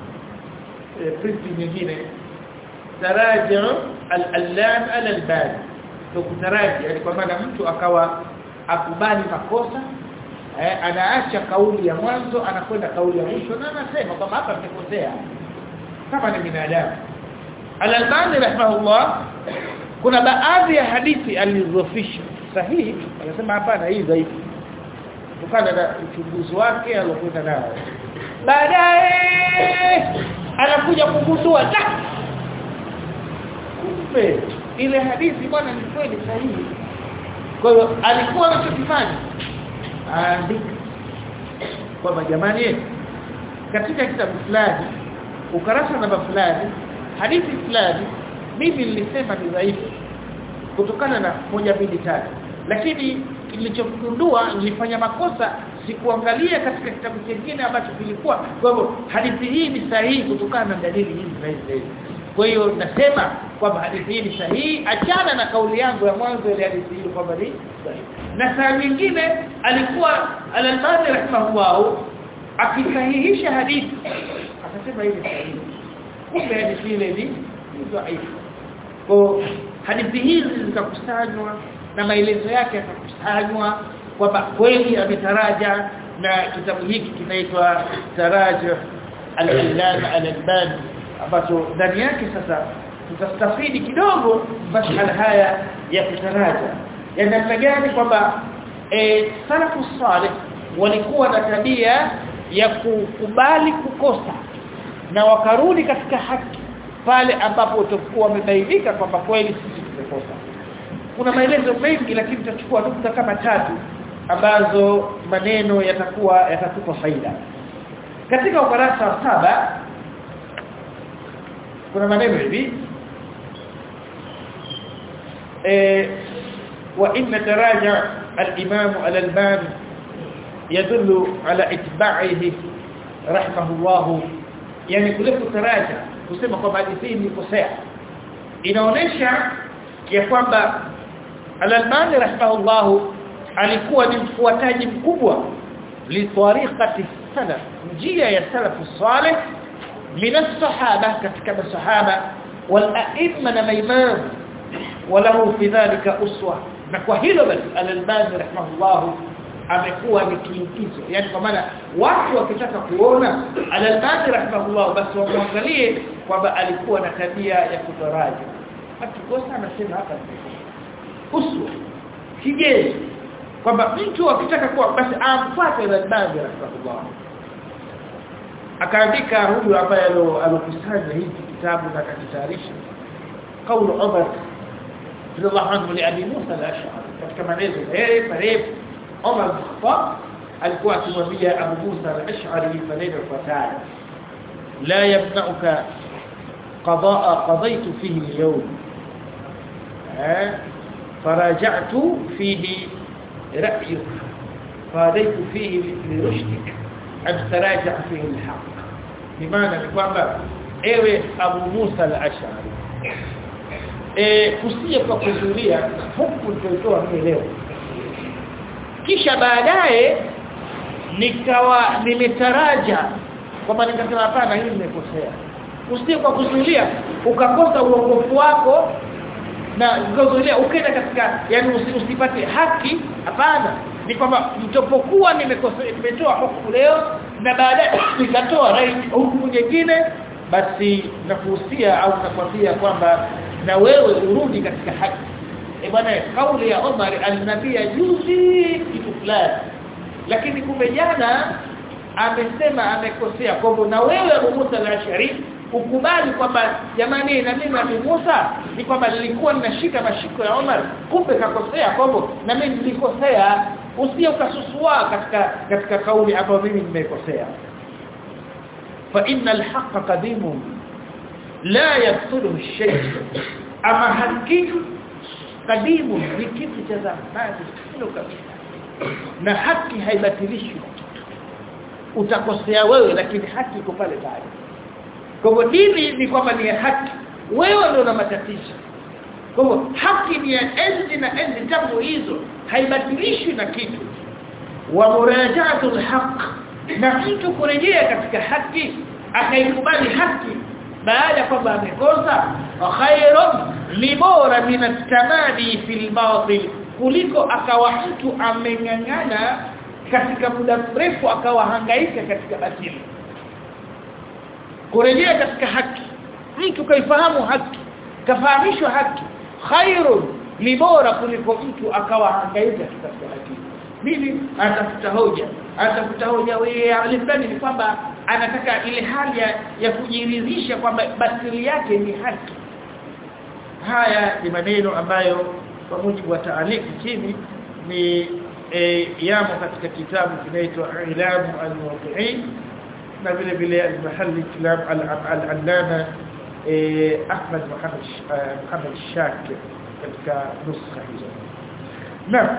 print nyingine taraja al-allam al-albani ndio kutaraji yani kwa maana mtu akawa akubali makosa eh, anaacha kauli ya mwanzo anakwenda kauli ya mwisho na anasema kwamba hapa nimekosea kama ni binadamu al-albani rahimahullah kuna baadhi ya hadithi alizofisha sahihi anasema hapana hii dhaifu kutokana na uchunguzi wake alokwenda nao baadaye anakuja kugundua da kumbe ile hadithi bwana ni kweli sahihi kwa hiyo alikuwa anachokifanya aandika kwamba jamani katika kitabu fulani ukarasa namba fulani hadithi fulani mimi nilisema ni dhaifu kutokana na moja mbili tatu lakini nilichogundua nilifanya makosa sikuangalia katika kitabu kingine ambacho kilikuwa kwa hivyo hadithi hii ni sahihi kutokana na dalili hizi na hizi kwa hiyo nasema kwamba hadithi hii ni sahihi achana na kauli yangu ya mwanzo ile hadithi hii kwamba ni sahihi na saa nyingine alikuwa al-Albani rahimahullah akisahihisha hadithi akasema hii ni sahihi kumbe hadithi ile ni dhaifu kwa hadithi hizi zikakusanywa na maelezo yake yakakusanywa kwamba kweli ametaraja na kitabu hiki kinaitwa Tarajih al-Allama al-Albani ambacho ndani yake sasa tutastafidi kidogo masala haya ya kutaraja ya namna gani kwamba e, salafu salih walikuwa na tabia ya kukubali kukosa na wakarudi katika haki pale ambapo utakuwa wamebainika kwamba kweli sisi tumekosa kuna maelezo mengi lakini tutachukua nukta kama tatu ambazo maneno yatakuwa yatatupa faida katika ukurasa wa saba kuna maneno hivi eh wa inna taraja al-imam al-albani yadullu ala itba'ihi rahimahullah yani kule kutaraja kusema kwamba hadithi ni kosea inaonesha ya kwamba al-albani rahimahullah alikuwa ni mfuataji mkubwa li tariqati salaf njia ya salafu salih من الصحابة كتك الصحابة والأئمة الإمام وله في ذلك أسوة نكوهيلو بس الألباني رحمه الله amekuwa ni kiingizo yani kwa maana watu wakitaka kuona al-Albani rahimahullah basi wamwangalie kwamba alikuwa na tabia ya kutaraji akikosa anasema hapa uswa kigezo kwamba mtu akitaka kuwa basi amfuate al-Albani rahimahullah akaandika huyu ambaye alokusanya hiki kitabu na akakitayarisha kaulu Umar radhiallahu anhu li Abi Musa al-Ash'ari katika maneno eh marefu Umar Khattab alikuwa akimwambia Abu Musa al-Ash'ari maneno yafuatayo la yamna'uka qadaa qadaytu fihi al-yawm eh فرجعت فيه رأيك فاديت فيه لرشدك أن تراجع فيه الحق بمعنى kwamba ewe Abu Musa al-Ash'ari eh kusie kwa kuzuria huku tulitoa mimi leo kisha baadaye nikawa nimetaraja kwamba nikasema hapana hili nimekosea usiye kwa kuzulia ukakosa uongofu wako na ngozoelea ukenda katika yani usipate haki hapana ni kwamba mtopokuwa nimekosea nimetoa hukumu leo na baadaye nikatoa rai hukumu nyingine basi nakuhusia au nakwambia kwamba na wewe urudi katika haki e bwana kauli ya Omar alinabia juzi kitu fulani lakini kumbe jana amesema amekosea kwamba na wewe Abu Musa al-Ashari ukubali kwamba jamani na mimi Abu Musa ni kwamba nilikuwa ninashika mashiko ya Omar kumbe kakosea kwamba na mimi nilikosea usije ukasusua katika katika kauli ambayo mimi nimekosea fa innal haqqa qadimun la yaqtulu shay ama haki qadimun ni kitu cha zamani sio kabisa na haki haibatilishwi utakosea wewe lakini haki iko pale pale kwa hivyo dini ni kwamba ni haki wewe ndio una matatizo kwa hivyo haki ni ya enzi na enzi tangu hizo haibatilishwi na kitu wa murajaatul haq na mtu kurejea katika haki akaikubali haki baada kwamba amekosa khairun ni bora min at-tamadi fil batil kuliko akawa mtu amengangana katika muda mrefu akawa hangaika katika batili kurejea katika haki mtu kaifahamu haki kafahamishwa haki khairun ni bora kuliko mtu akawa hangaika katika haki mimi atafuta hoja atafuta hoja wewe alifani ni kwamba anataka ile hali ya, ya kujiridhisha kwamba batili yake ni haki haya ni maneno ambayo kwa mujibu wa taaliki chini ni e, yamo katika kitabu kinaitwa Ilamu al-Muwaqqi'in na vile vile al-Mahalli Kalam al-Allama Ahmad Muhammad Muhammad Shakir katika nuskha hizo na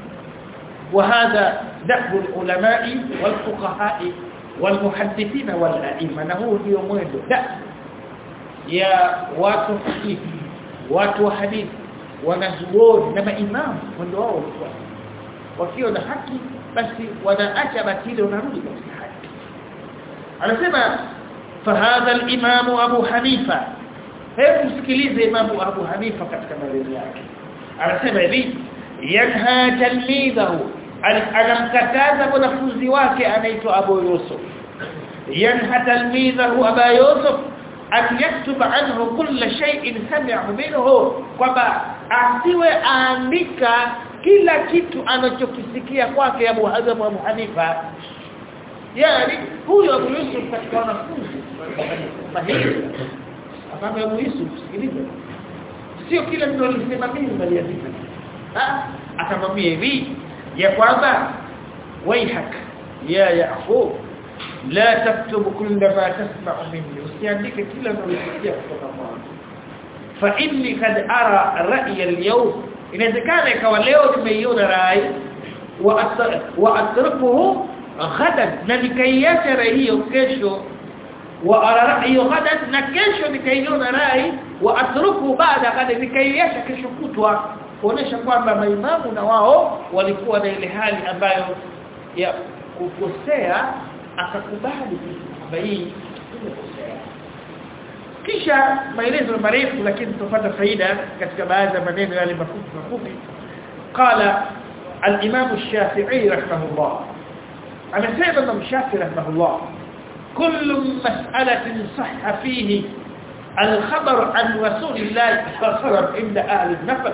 وهذا دأب العلماء والفقهاء والمحدثين والائمه na huu ndio mwendo da ya watu fiqh watu wa hadithi wanazuoni na maimamu mwendo wao ulikuwa wakiwa na haki basi wanaacha batili wanarudi katika haki anasema fahadha al-imam Abu Hanifa hebu msikilize Imam Abu Hanifa katika maneno yake anasema hivi yanha talmidhahu anamkataza mwanafunzi wake anaitwa Abu Yusuf yanha talmidhahu Abu Yusuf an yaktuba anhu kull shay'in sami'ahu minhu kwamba asiwe aandika kila kitu anachokisikia kwake Abu Hazm Abu Hanifa yani huyo Abu Yusuf katika wanafunzi mahiri akamwambia Abu Yusuf sikiliza sio kila mtu alisema mimi bali andika ah akamwambia hivi ya kwamba waihak ya yaqub la taktub kull ma tasma'u minni usiandike kila unalosikia kutoka kwangu fa inni kad ara ra'ya al-yawm inawezekana ikawa leo nimeiona rai wa atrukuhu ghadan na nikaiacha rai hiyo kesho wa ara ra'yu ghadan na kesho nikaiona rai wa atruku baada ghadan nikaiacha kesho kutwa kuonesha kwamba maimamu na wao walikuwa na ile hali ambayo ya kukosea akakubali kwamba hii imekosea kisha maelezo marefu lakini tutapata faida katika baadhi ya maneno yale mafupi mafupi qala al-imam ash-shafi'i rahimahullah amesema Imam Shafi'i rahimahullah kullu mas'alatin sahha fihi al-khabar an rasulillah sallallahu alayhi wasallam inda ahli an-nafs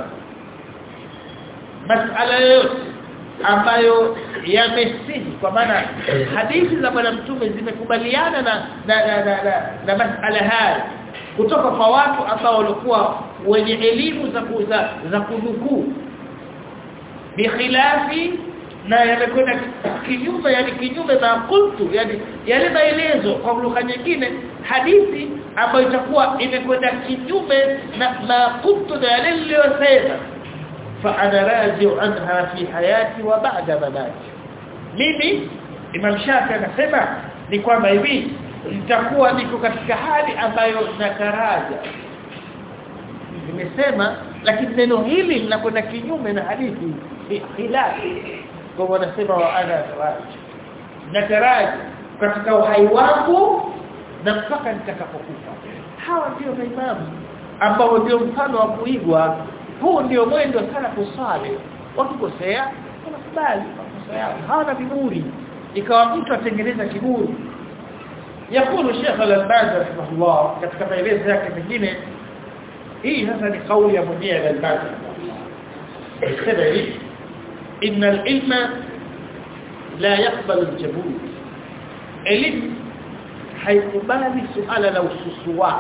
mas'ala yote ambayo yamesihi kwa maana hadithi za bwana mtume zimekubaliana na na na, na, na, na masala haya kutoka kwa watu ambao walikuwa wenye elimu za kuza za kunukuu bikhilafi na yamekwenda kinyume yani kinyume na qultu yani yale maelezo kwa lugha nyingine hadithi ambayo itakuwa imekwenda kinyume na ma qultu na yale niliyosema فانا راجع عنها في حياتي وبعد مماتي mimi Imam Shafi anasema ni kwamba hivi nitakuwa niko katika hali ambayo nataraja nimesema lakini neno hili linakwenda kinyume na hadithi khilafi kwa wanasema wa ana taraji nataraji katika uhai wangu na mpaka nitakapokufa hawa ndio maimamu ambao ndio mfano wa kuigwa huu ndio mwendo sana kusali wakikosea wanakubali makosa yao hawana viburi ikawa mtu atengeneza kiburi yakulu Sheikh Al-Albani rahimahullah katika maelezo yake mengine hii sasa ni kauli ya mwenyewe Al-Albani sema hivi إن العلم لا يقبل الجبول elimu haikubali suala la ususua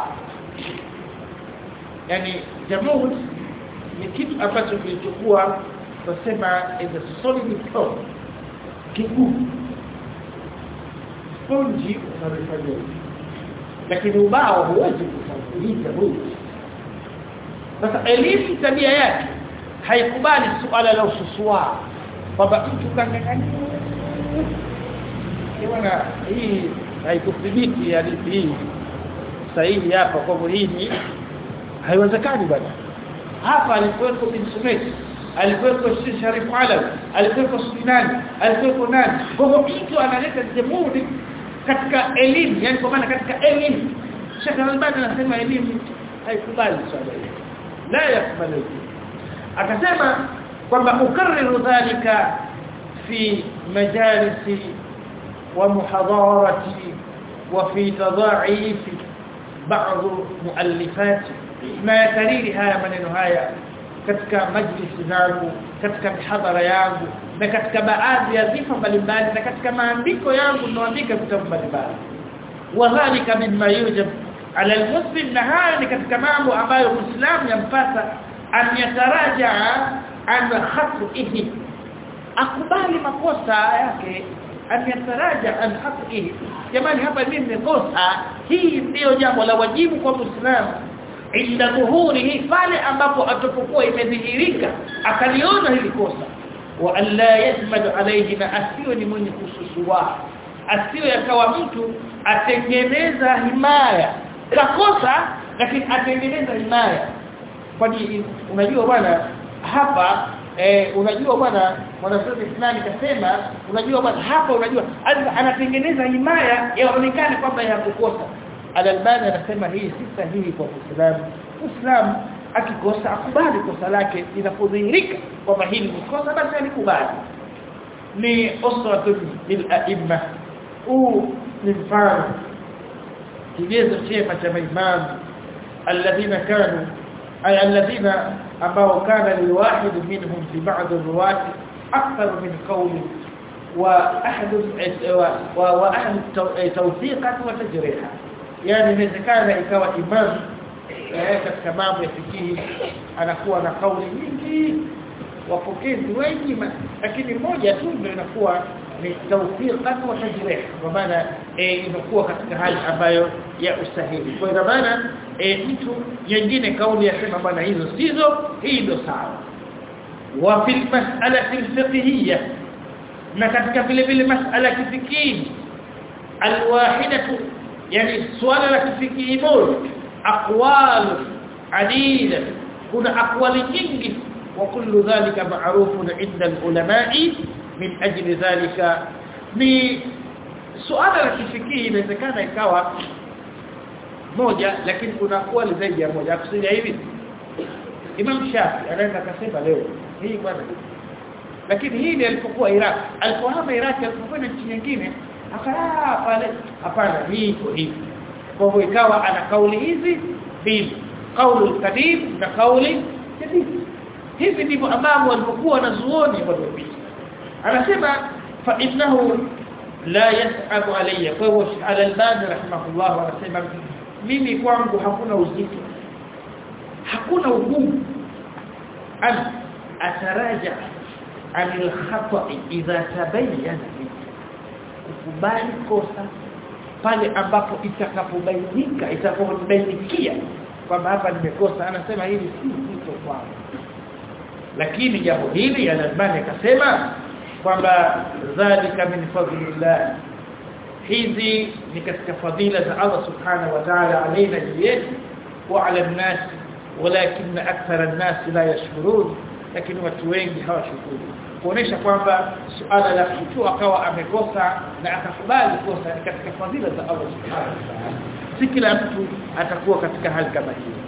yani jamhur ni kitu ambacho kilichokuwa tunasema is a solid stone kigumu sponji unalifanya lakini ubao huwezi kusafirisha huyu sasa elimu tabia yake haikubali suala la ususua kwamba mtu kangangania bwana hii haikuthibiti hadithi hii sahihi hapa kwa hii ni haiwezekani bwana hapa alikuwepo bin Sumayt alikuwepo Sharif Alawi alikuwepo Sunani alikuwepo nani kwa hivyo mtu analeta jamhuri katika elimu yani kwa maana katika elimu Sheikh Al-Albani anasema elimu haikubali swala hili la yakubali akasema kwamba ukarriru dhalika fi majalisi ومحاضرتي وفي تضاعيف بعض مؤلفاتي ما يكرير haya maneno haya katika majlisi zangu katika mihadhara yangu na katika baadhi ya dhifa mbalimbali na katika maandiko yangu ninaandika vitabu mbalimbali wadhālika mimma yujab ala almuslim na haya ni katika mambo ambayo muislamu yampasa an yatarajaa an khatihi akubali makosa yake an yataraja an haqihi jamani hapa mimi nimekosa hii ndio jambo la wajibu kwa muislamu inda dhuhurihi pale ambapo atapokuwa imedhihirika akaliona hili kosa wa alla yasmadu alayhi na asiwe ni mwenye kususua asiwe akawa mtu atengeneza himaya kakosa lakini atengeneza himaya kwani unajua bwana hapa eh unajua bwana mwanafunzi fulani kasema unajua bwana hapa unajua anatengeneza himaya yaonekane kwamba yakukosa al-Albani anasema hii si sahihi kwa Muislamu Muislamu akikosa akubali kosa lake inapodhihirika kwamba hili ni kosa basi alikubali ni usratun bil a'imma huu ni mfano kigezo chema cha maimamu alladhina kanu ay alladhina ambao kana liwahid minhum fi ba'd ar-ruwat akthar min qawli wa ahad wa wa ahad tawthiqan wa tajriha yani inawezekana ikawa imam katika mambo ya fikihi anakuwa na kauli nyingi wapokezi wengi lakini moja tu ndio inakuwa ni tawfiqan wa tajrih kwa maana inakuwa katika hali ambayo ya usahihi kwa maana mtu nyingine kauli yasema bwana hizo sizo hii ndio sawa wa fil mas'alati al-fiqhiyya na katika vile vile mas'ala ya kifikihi alwahidatu yani swala la kifikihi moja aqwal adida kuna aqwali nyingi wa kullu dhalika ma'rufun 'inda al-ulama'i min ajli dhalika ni suala la kifikihi inawezekana ikawa moja lakini kuna aqwali zaidi ya moja akusudia hivi Imam Shafi anaweza akasema leo hii bwana lakini hii ndiyo alipokuwa Iraq alipohama Iraq alipokwenda nchi nyingine akaa pale hapana hii iko hivi kwa hivyo ikawa ana kauli hizi mbili kauli kadim na kauli jadid hivi ndivyo ambavyo walipokuwa wanazuoni waliopita anasema fa innahu la yas'abu alayya kwa hivyo al-Albani rahimahullah anasema mimi kwangu hakuna uzito hakuna ugumu an ataraja anil khata'i idha tabayyana kukubali kosa pale ambapo itakapobainika itakapobainikia kwamba hapa nimekosa anasema hili si zito kwangu lakini jambo hili Al-Albani akasema kwamba dhalika min fadlillah hizi ni katika fadhila za Allah subhanahu wa ta'ala alaina yetu wa ala an-nas walakin akthar an-nas la yashkurun lakini watu wengi hawashukuru kuonesha kwamba suala la mtu akawa amekosa na akakubali kosa ni katika fadhila za Allah subhanahu wa ta'ala si kila mtu atakuwa katika hali kama hiyo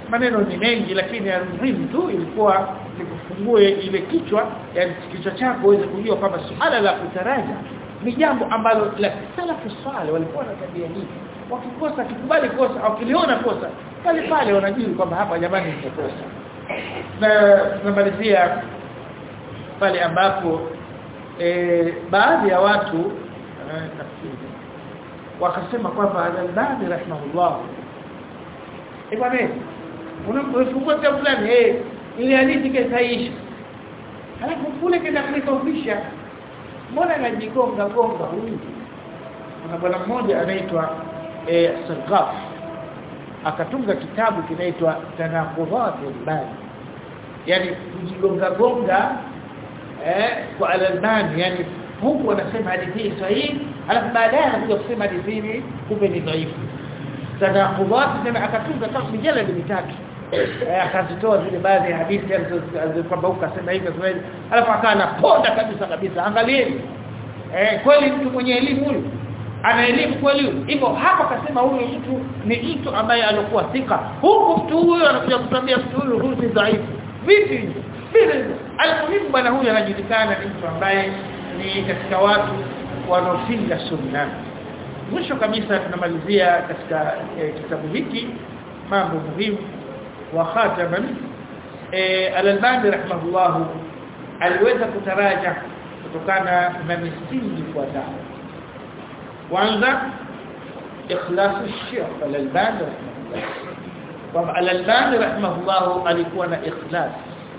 maneno ni mengi lakini ya muhimu tu ilikuwa nikufungue ile kichwa yani kichwa chako uweze kujua kwamba suala la kutaraja ni jambo ambalo la salafu swale walikuwa na tabia hii wakikosa kikubali kosa au kiliona kosa pale pale wanajua kwamba hapa jamani nimekosa na tunamalizia pale ambapo e, baadhi ya watu nafikiri wakasema kwamba al-Albani rahimahullah eh bwana unafungua kitabu fulani eh ile hadithi kaisha halafu kule kenda kulikofisha mbona anajigonga gonga huyu kuna bwana mmoja anaitwa eh Sarqaf akatunga kitabu kinaitwa Tanaqudat al-Albani yani kujigonga gonga eh kwa al-Albani yani huku anasema hadithi hii sahihi alafu baadaye anakuja kusema hadithi hii kumbe ni dhaifu tanaqudat tena akatunga kama mijaladi mitatu akazitoa zile baadhi ya hadithi kwamba ukasema hivi kwa hivi alafu akawa anaponda kabisa kabisa angalieni eh kweli mtu mwenye elimu huyu ana elimu kweli hivyo hapa akasema huyu mtu ni mtu ambaye alikuwa thika huku mtu huyu anakuja kutambia mtu huyu huyu ni dhaifu vipi vile almuhimu bwana huyu anajulikana ni mtu ambaye ni katika watu wanaopinga sunna mwisho kabisa tunamalizia katika e, kitabu hiki mambo muhimu wa khataman e, al-Albani rahimahullah aliweza kutaraja kutokana na misingi ifuatayo kwanza ikhlas al-Sheikh al-Albani rahimahullah kwamba al-Albani rahimahullah alikuwa na ikhlas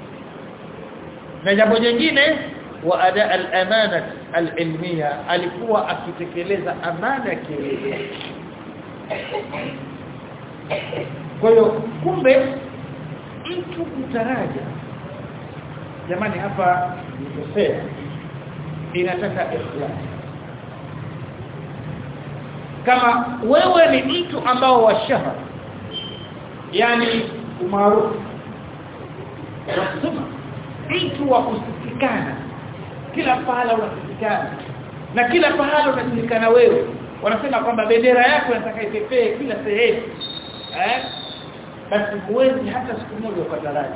na jambo jingine wa ada al-amana al-ilmiya alikuwa akitekeleza amana ya kielimu kwa hiyo kumbe mtu kutaraja jamani hapa nikosea inataka ikhlas kama wewe ni mtu ambao wa shahara yani umaarufu wasema mtu wa kusikikana kila pahala unasikikana na kila pahala unajulikana wewe wanasema kwamba bendera yako inataka ipepee kila sehemu eh basi huwezi hata siku moja ukataraja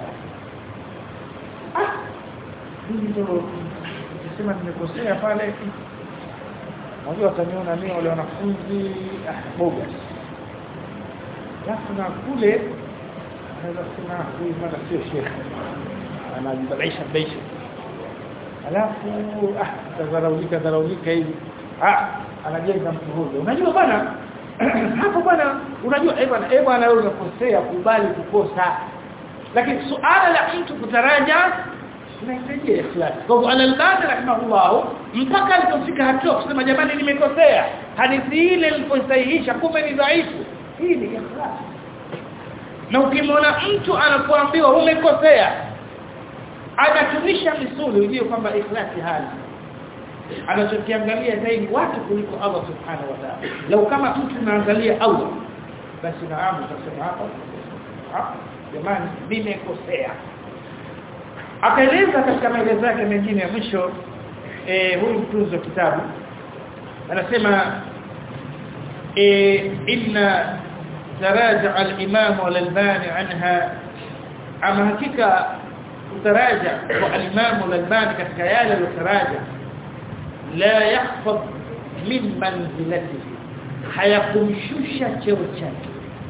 ah mimi ndio nisema nimekosea pale Unajua wataniona mimi wale wanafunzi ah boga. Alafu na kule anaweza kusema huyu bwana sio shekhe. Anajibalisha baisha. Alafu ah tazaraulika zaraulika hivi. Ah anajenga mtu huyo. Unajua bwana hapo bwana unajua eh bwana eh bwana wewe unakosea kubali kukosa. Lakini suala la mtu kutaraja inahitaji ikhlas. Kwa hivyo al-Albani rahimahullah mpaka alipofika hatua kusema jamani nimekosea, hadithi ile niliposahihisha kumbe ni dhaifu. Hii ni ikhlas. Na ukimwona mtu anapoambiwa umekosea anatumisha misuli ujue kwamba ikhlasi hali anachokiangalia zaidi watu kuliko Allah subhanahu wa ta'ala. Lau kama mtu anaangalia Allah basi naamu tutasema hapa hapa jamani nimekosea akaeleza katika maelezo yake mengine ya mwisho eh huyu mtunzi wa kitabu anasema eh inna taraja al-imam al-albani anha ama hakika kutaraja kwa al-imam al-albani katika yale aliyotaraja la yahfaz min manzilatihi hayakumshusha cheo chake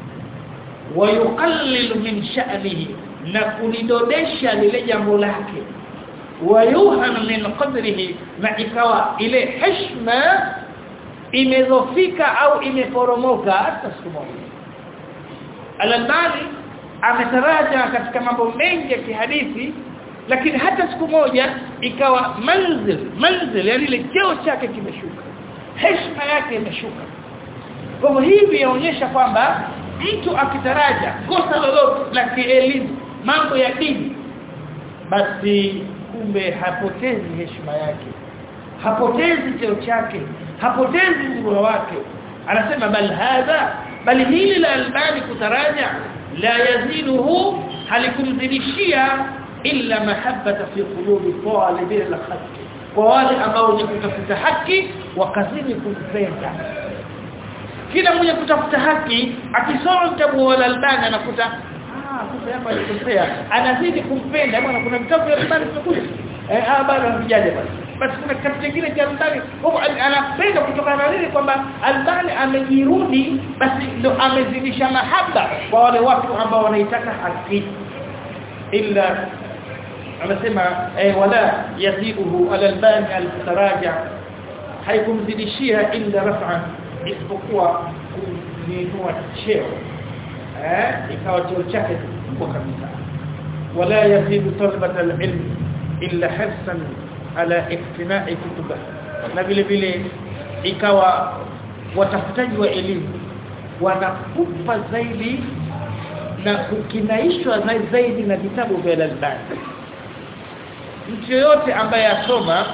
ويقلل من شأنه na kulidodesha lile jambo lake wayuhan min qadrihi na ikawa ile heshima imezofika au imeporomoka hata siku moja al-Albani ametaraja katika mambo mengi ya kihadithi lakini hata siku moja ikawa manzil manzil yani ile cheo chake kimeshuka heshima yake imeshuka kwa hivi yaonyesha kwamba mtu akitaraja kosa lolote la kielimu mambo ya dini basi kumbe hapotezi heshima yake hapotezi cheo chake hapotezi ubora wake anasema bal hadha bali hili la albani kutaraja la yaziduhu halikumzidishia illa mahabbata fi qulubi talibin al-haqq kwa wale ambao ni kutafuta haki wakazidi kumpenda kila mmoja kutafuta haki akisoma kitabu wa albani anakuta makosa hapa alikosea anazidi kumpenda bwana kuna vitabu vya Albani vimekuja eh ah bado havijaje basi basi kuna kitabu kingine cha Albani kwa anapenda kutokana na nini kwamba Albani amejirudi basi ndo amezidisha mahaba kwa wale watu ambao wanaitaka haki illa anasema eh wala yazibuhu al-albani al-taraja haikumzidishia illa raf'an isipokuwa kuinua cheo eh ikawa cheo chake kubwa kabisa wala yazidu talabata al-ilm illa hirsan ala iktina'i kutubah na vile vile ikawa watafutaji wa elimu wanakupa zaidi na kukinaishwa zaidi na vitabu vya al-albani mtu yoyote ambaye asoma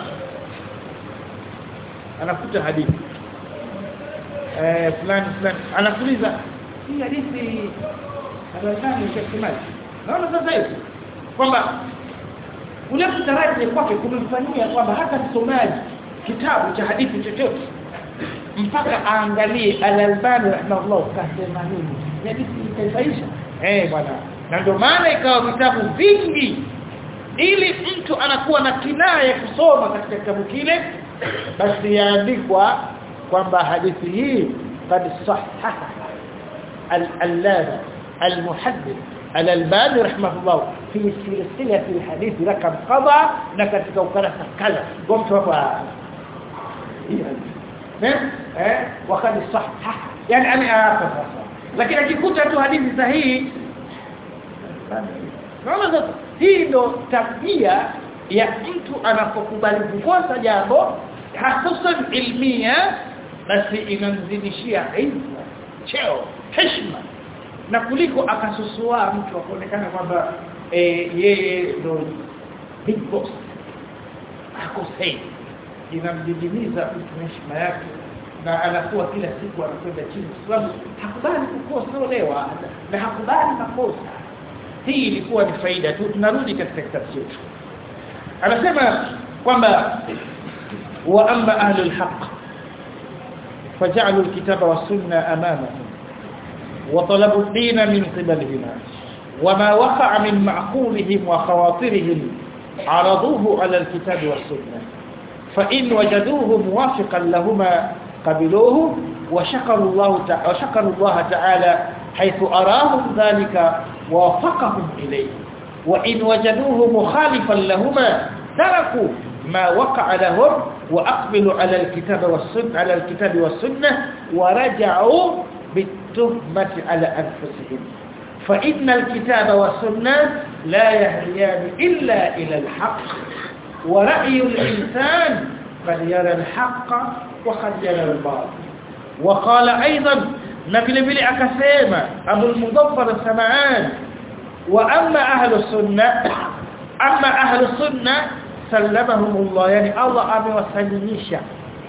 anakuta hadithi eh fulani fulani anakuuliza hii hadithi Al-Albani shakimali naona sasa hivi kwamba ule mtaraji kwake kumemfanyia kwamba hata msomaji kitabu cha hadithi chochote mpaka aangalie Al-Albani rahimahullah kasema nini hadithi itaisha eh bwana na ndio maana ikawa vitabu vingi ili mtu anakuwa na kinaya kusoma katika kitabu kile basi yaandikwa kwamba hadithi hii qad sahaha al-allama al-muhaddith al-albani rahimahullah fi silsila al-hadith rakam qada na katika ukurasa kadha kwa mtu hapa eh wakad sahaha yani ameapa sasa lakini akikuta tu hadithi sahihi naona sasa hii ndo tabia ya mtu anapokubali kukosa jambo hususan ilmia basi inamzidishia izza cheo heshima na kuliko akasusua mtu akaonekana kwamba e, yeye ndo big boss akosei inamdidimiza mtu heshima yake na anakuwa kila siku anakwenda chini kwa sababu hakubali kukosolewa na hakubali makosa hii ilikuwa ni faida tu tunarudi katika kitabu chetu anasema kwamba wa amma ahlul haqq faj'alul kitaba was sunna amamahum wa talabu ad-din min qibalihima wama waqa'a min ma'qulihim wa khawatirihim عرضوه على الكتاب والسنة فإن وجدوه موافقا لهما قبلوه وشكروا الله تعالى وشكروا الله تعالى حيث أراهم ذلك ووفقهم إليه وإن وجدوه مخالفا لهما تركوا ما وقع لهم وأقبلوا على الكتاب والسنة على الكتاب والسنة ورجعوا بالتهمة على أنفسهم فإن الكتاب والسنة لا يهديان إلا إلى الحق ورأي الإنسان قد يرى الحق وقد يرى الباطل وقال أيضا نبي بلي أكسيما أبو المظفر السمعان وأما أهل السنة أما أهل السنة سلمهم الله يعني الله amewasalimisha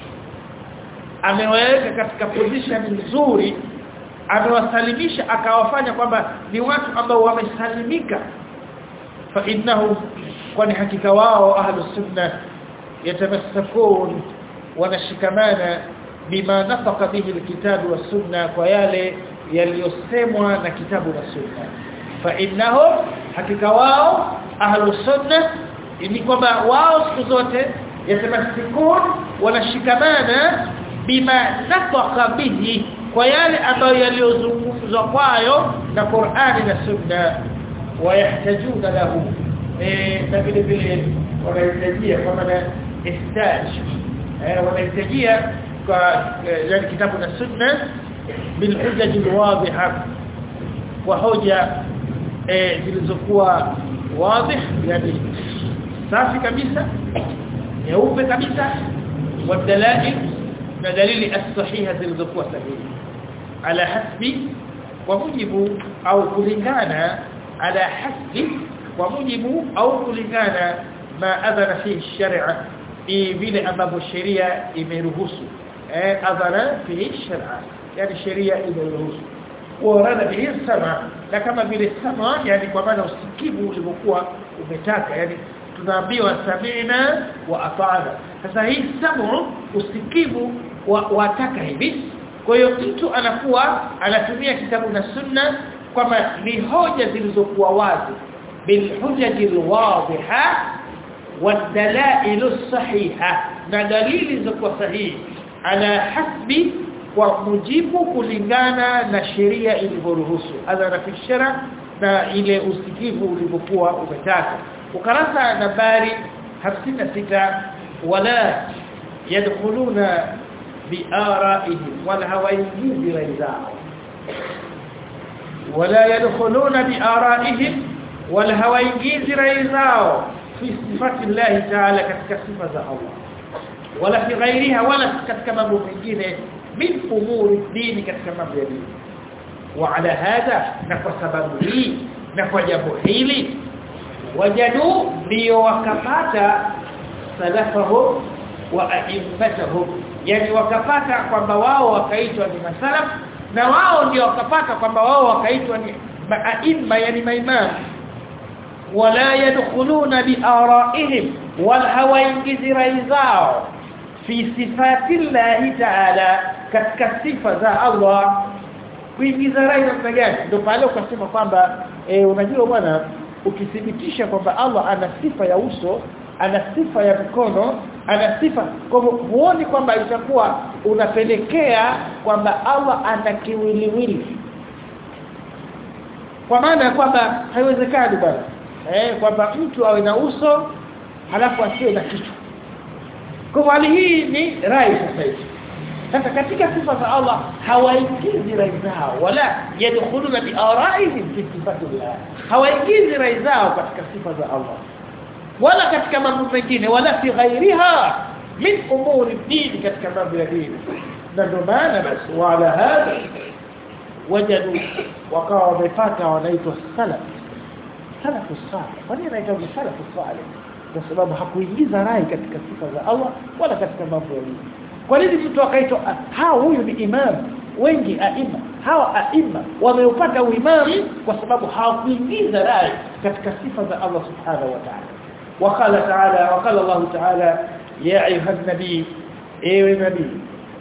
amewaweka katika position nzuri amewasalimisha akawafanya kwamba ni watu ambao wamesalimika fa innahum kwani hakika wao ahlus sunna yatamassakun wanashikamana bima nafaka bihi alkitabu was sunna kwa yale yaliyosemwa na kitabu na sunna fa innahum hakika wao ahlus sunna ni kwamba wao siku zote yatamassikun wanashikamana bima nafaka bihi kwa yale ambayo yaliyozungumzwa kwayo na Qur'ani na Sunna wayahtajuna lahu eh na vile vile wanahitajia kama na ihtaj eh wanahitajia kwa yani kitabu na Sunna bil hujaj al wadhiha wa hoja eh zilizokuwa wazi yani safi kabisa nyeupe kabisa wadalail na dalili as-sahiha zilizokuwa sahihi ala hasbi kwa mujibu au kulingana ala hasbi kwa mujibu au kulingana ma adhana fi sharia vile ambavyo sheria imeruhusu eh adhana fi sharia yani sheria imeruhusu warada bihi sama na kama vile sama yani kwa maana usikivu ulivyokuwa umetaka yani tunaambiwa samina wa ata'na sasa hii samu usikivu wataka hivi kwa hiyo mtu anakuwa anatumia kitabu na sunna kwamba ni hoja zilizokuwa wazi bilhujaji alwadhiha والدلائل الصحيحه na dalili zilizokuwa sahihi ala hasbi kwa mujibu kulingana na sheria ilivyoruhusu adhara fi shara na ile usikivu ulivyokuwa umetaka ukarasa nambari 56 wala yadkhuluna biara'ihim wala hawaingizi rai zao wala yadkhuluna biara'ihim wala hawaingizi rai zao fi sifati Allah ta'ala katika sifa za Allah wala fi ghairiha wala katika mambo mengine min umuri dini katika mambo ya dini wa ala hadha na kwa sababu hii na kwa jambo hili wajadu ndio wakapata salafahu wa a'immatuhum yani wakapata kwamba wao wakaitwa ni masalaf na wao ndio wakapata kwamba wao wakaitwa ni aimma yani maimamu wala yadkhuluna biara'ihim wal hawaingizi rai zao fi sifati llahi ta'ala katika sifa za Allah kuingiza rai namna gani ndio pale ukasema kwamba e, unajua bwana ukithibitisha kwamba Allah ana sifa ya uso ana sifa ya mkono ana sifa kwa hivyo huoni kwamba itakuwa unapelekea kwamba Allah ana kiwiliwili kwa maana ya kwamba haiwezekani bwana eh kwamba mtu awe na uso halafu asiwe na kichwa kwa hali hii ni rai sasa hivi sasa katika sifa za Allah hawaingizi rai zao wala yadkhuluna bi ara'ihim fi sifatillah hawaingizi rai zao katika sifa za Allah wala katika mambo mengine wala fi ghairiha min umuri dini katika mambo ya dini na ndio maana basi wala hadha wajadu wakawa wamepata wanaitwa salaf salafu salih kwa nini anaitwa salafu salih kwa sababu hakuingiza rai katika sifa za Allah wala katika mambo ya dini kwa nini mtu akaitwa hao huyu ni imam wengi aima hawa aima wameupata uimamu kwa sababu hawakuingiza rai katika sifa za Allah subhanahu wa ta'ala وقال تعالى وقال الله تعالى يا ايها النبي ايها النبي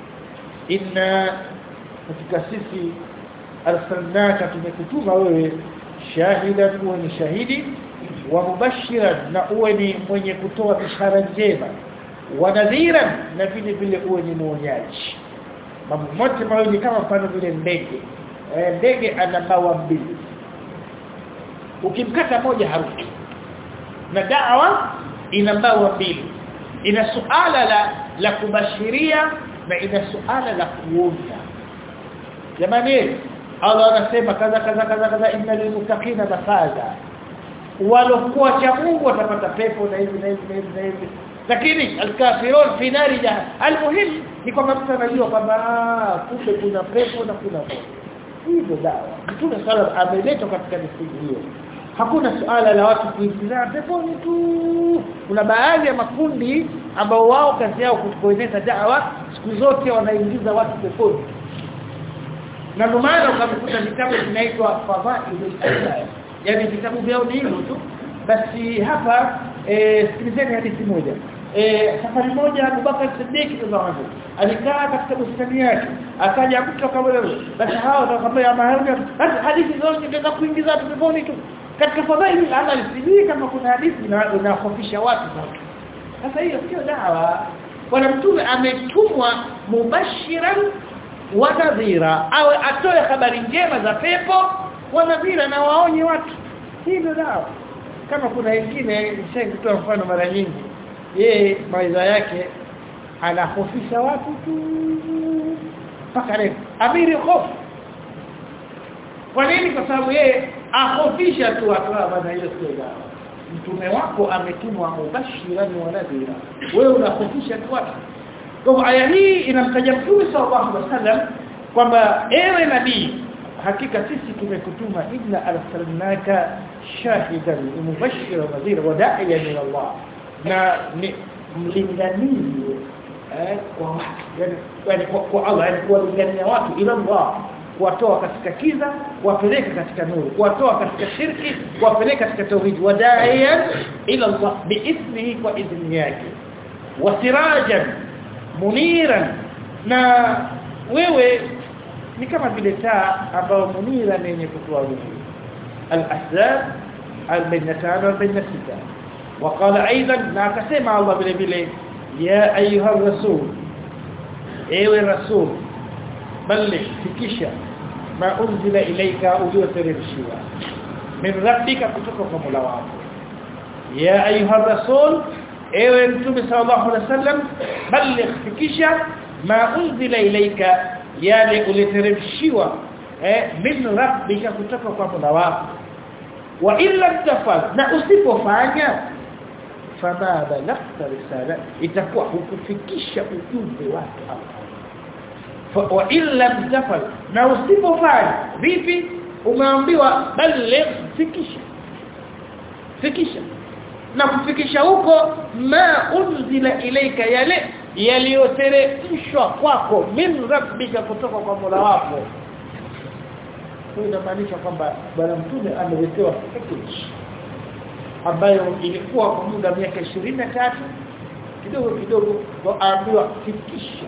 inna katika sisi arsalnaka tumekutuma wewe shahidan uwe ni shahidi wa mubashiran na uwe ni mwenye kutoa bishara njema wa nadhiran na vile vile uwe ni muonyaji mambo mote mawili kama mfano vile ndege e, ndege ana bawa mbili ukimkata moja haruki na dawa ina bawa mbili ina suala la la kubashiria na ina suala la kuonya jamani Allah anasema kaza kaza kaza kaza inna lilmuttaqina mafaza walokuwa cha Mungu watapata pepo na hivi na hivi na hivi na hivi lakini alkafirun fi nari jahannam almuhim ni kwamba mtu anajua kwamba kumbe kuna pepo na kuna moto hivyo dawa mtume sala ameletwa katika misingi hiyo hakuna suala la watu kuingiza peponi tu kuna baadhi ya makundi ambao wao kazi yao kueneza dawa siku zote wanaingiza watu peponi na ndio maana ukamkuta vitabu vinaitwa fadhailul ayat yani vitabu vyao ni hivyo tu basi hapa eh sikilizeni hadithi moja eh safari moja Abubakar Siddiq radhiallahu alikaa katika bustani yake akaja mtu akamwambia basi hao watakwambia mahali basi hadithi zote zinaweza kuingiza watu peponi tu katika fadhaili amal sijui kama kuna hadithi inahofisha watu sasa sasa hiyo sio dawa bwana mtume ametumwa mubashiran wa nadhira au atoe habari njema za pepo wa nadhira na waonye watu hii ndio dawa kama kuna wengine nishaikutoa mfano mara nyingi yeye maisha yake anahofisha watu tu mpaka leo amiri hofu kwa nini kwa sababu yeye ahofisha tu watu baada hiyo sio dawa mtume wako ametumwa mubashiran wa nadhira wewe unahofisha tu watu kwa aya hii inamtaja Mtume sallallahu alaihi wasallam kwamba ewe nabii hakika sisi tumekutuma inna arsalnaka shahidan mubashiran wa nadhira wa da'iyan ila Allah na ni mlinganizi eh kwa watu yani, yani kwa, kwa Allah yani kuwalingania watu ila Allah kuwatoa katika kiza kuwapeleka katika nuru kuwatoa katika shirki kuwapeleka katika tauhid wadaiyan ila Allah biithnihi kwa idhni yake wasirajan muniran na wewe ni kama vile taa ambayo munira ni yenye kutoa nuru al-ahzab al-bainatan wal-bainasita وقال ايضا na akasema Allah vile vile ya ayuha rasul ewe rasul balligh fikisha ma unzila ilayka ulioteremshiwa min rabbika kutoka kwa Mola wako ya ayuha rasul ewe mtume sallallahu alaihi wasallam balligh fikisha ma unzila ilayka yale uliteremshiwa eh min rabbika kutoka kwa Mola wako wa illa tafal na usipofanya fama balagta risala itakuwa hukufikisha ujumbe wake hapo wa illa tafal na usipofanya vipi umeambiwa baligh fikisha fikisha na kufikisha huko ma unzila ilaika yale yaliyoteremshwa kwako min rabbika kutoka kwa Mola wako kwa inamaanisha kwamba bwana mtume ameletewa package ambayo ilikuwa kwa muda miaka 23 kidogo kidogo waambiwa fikisha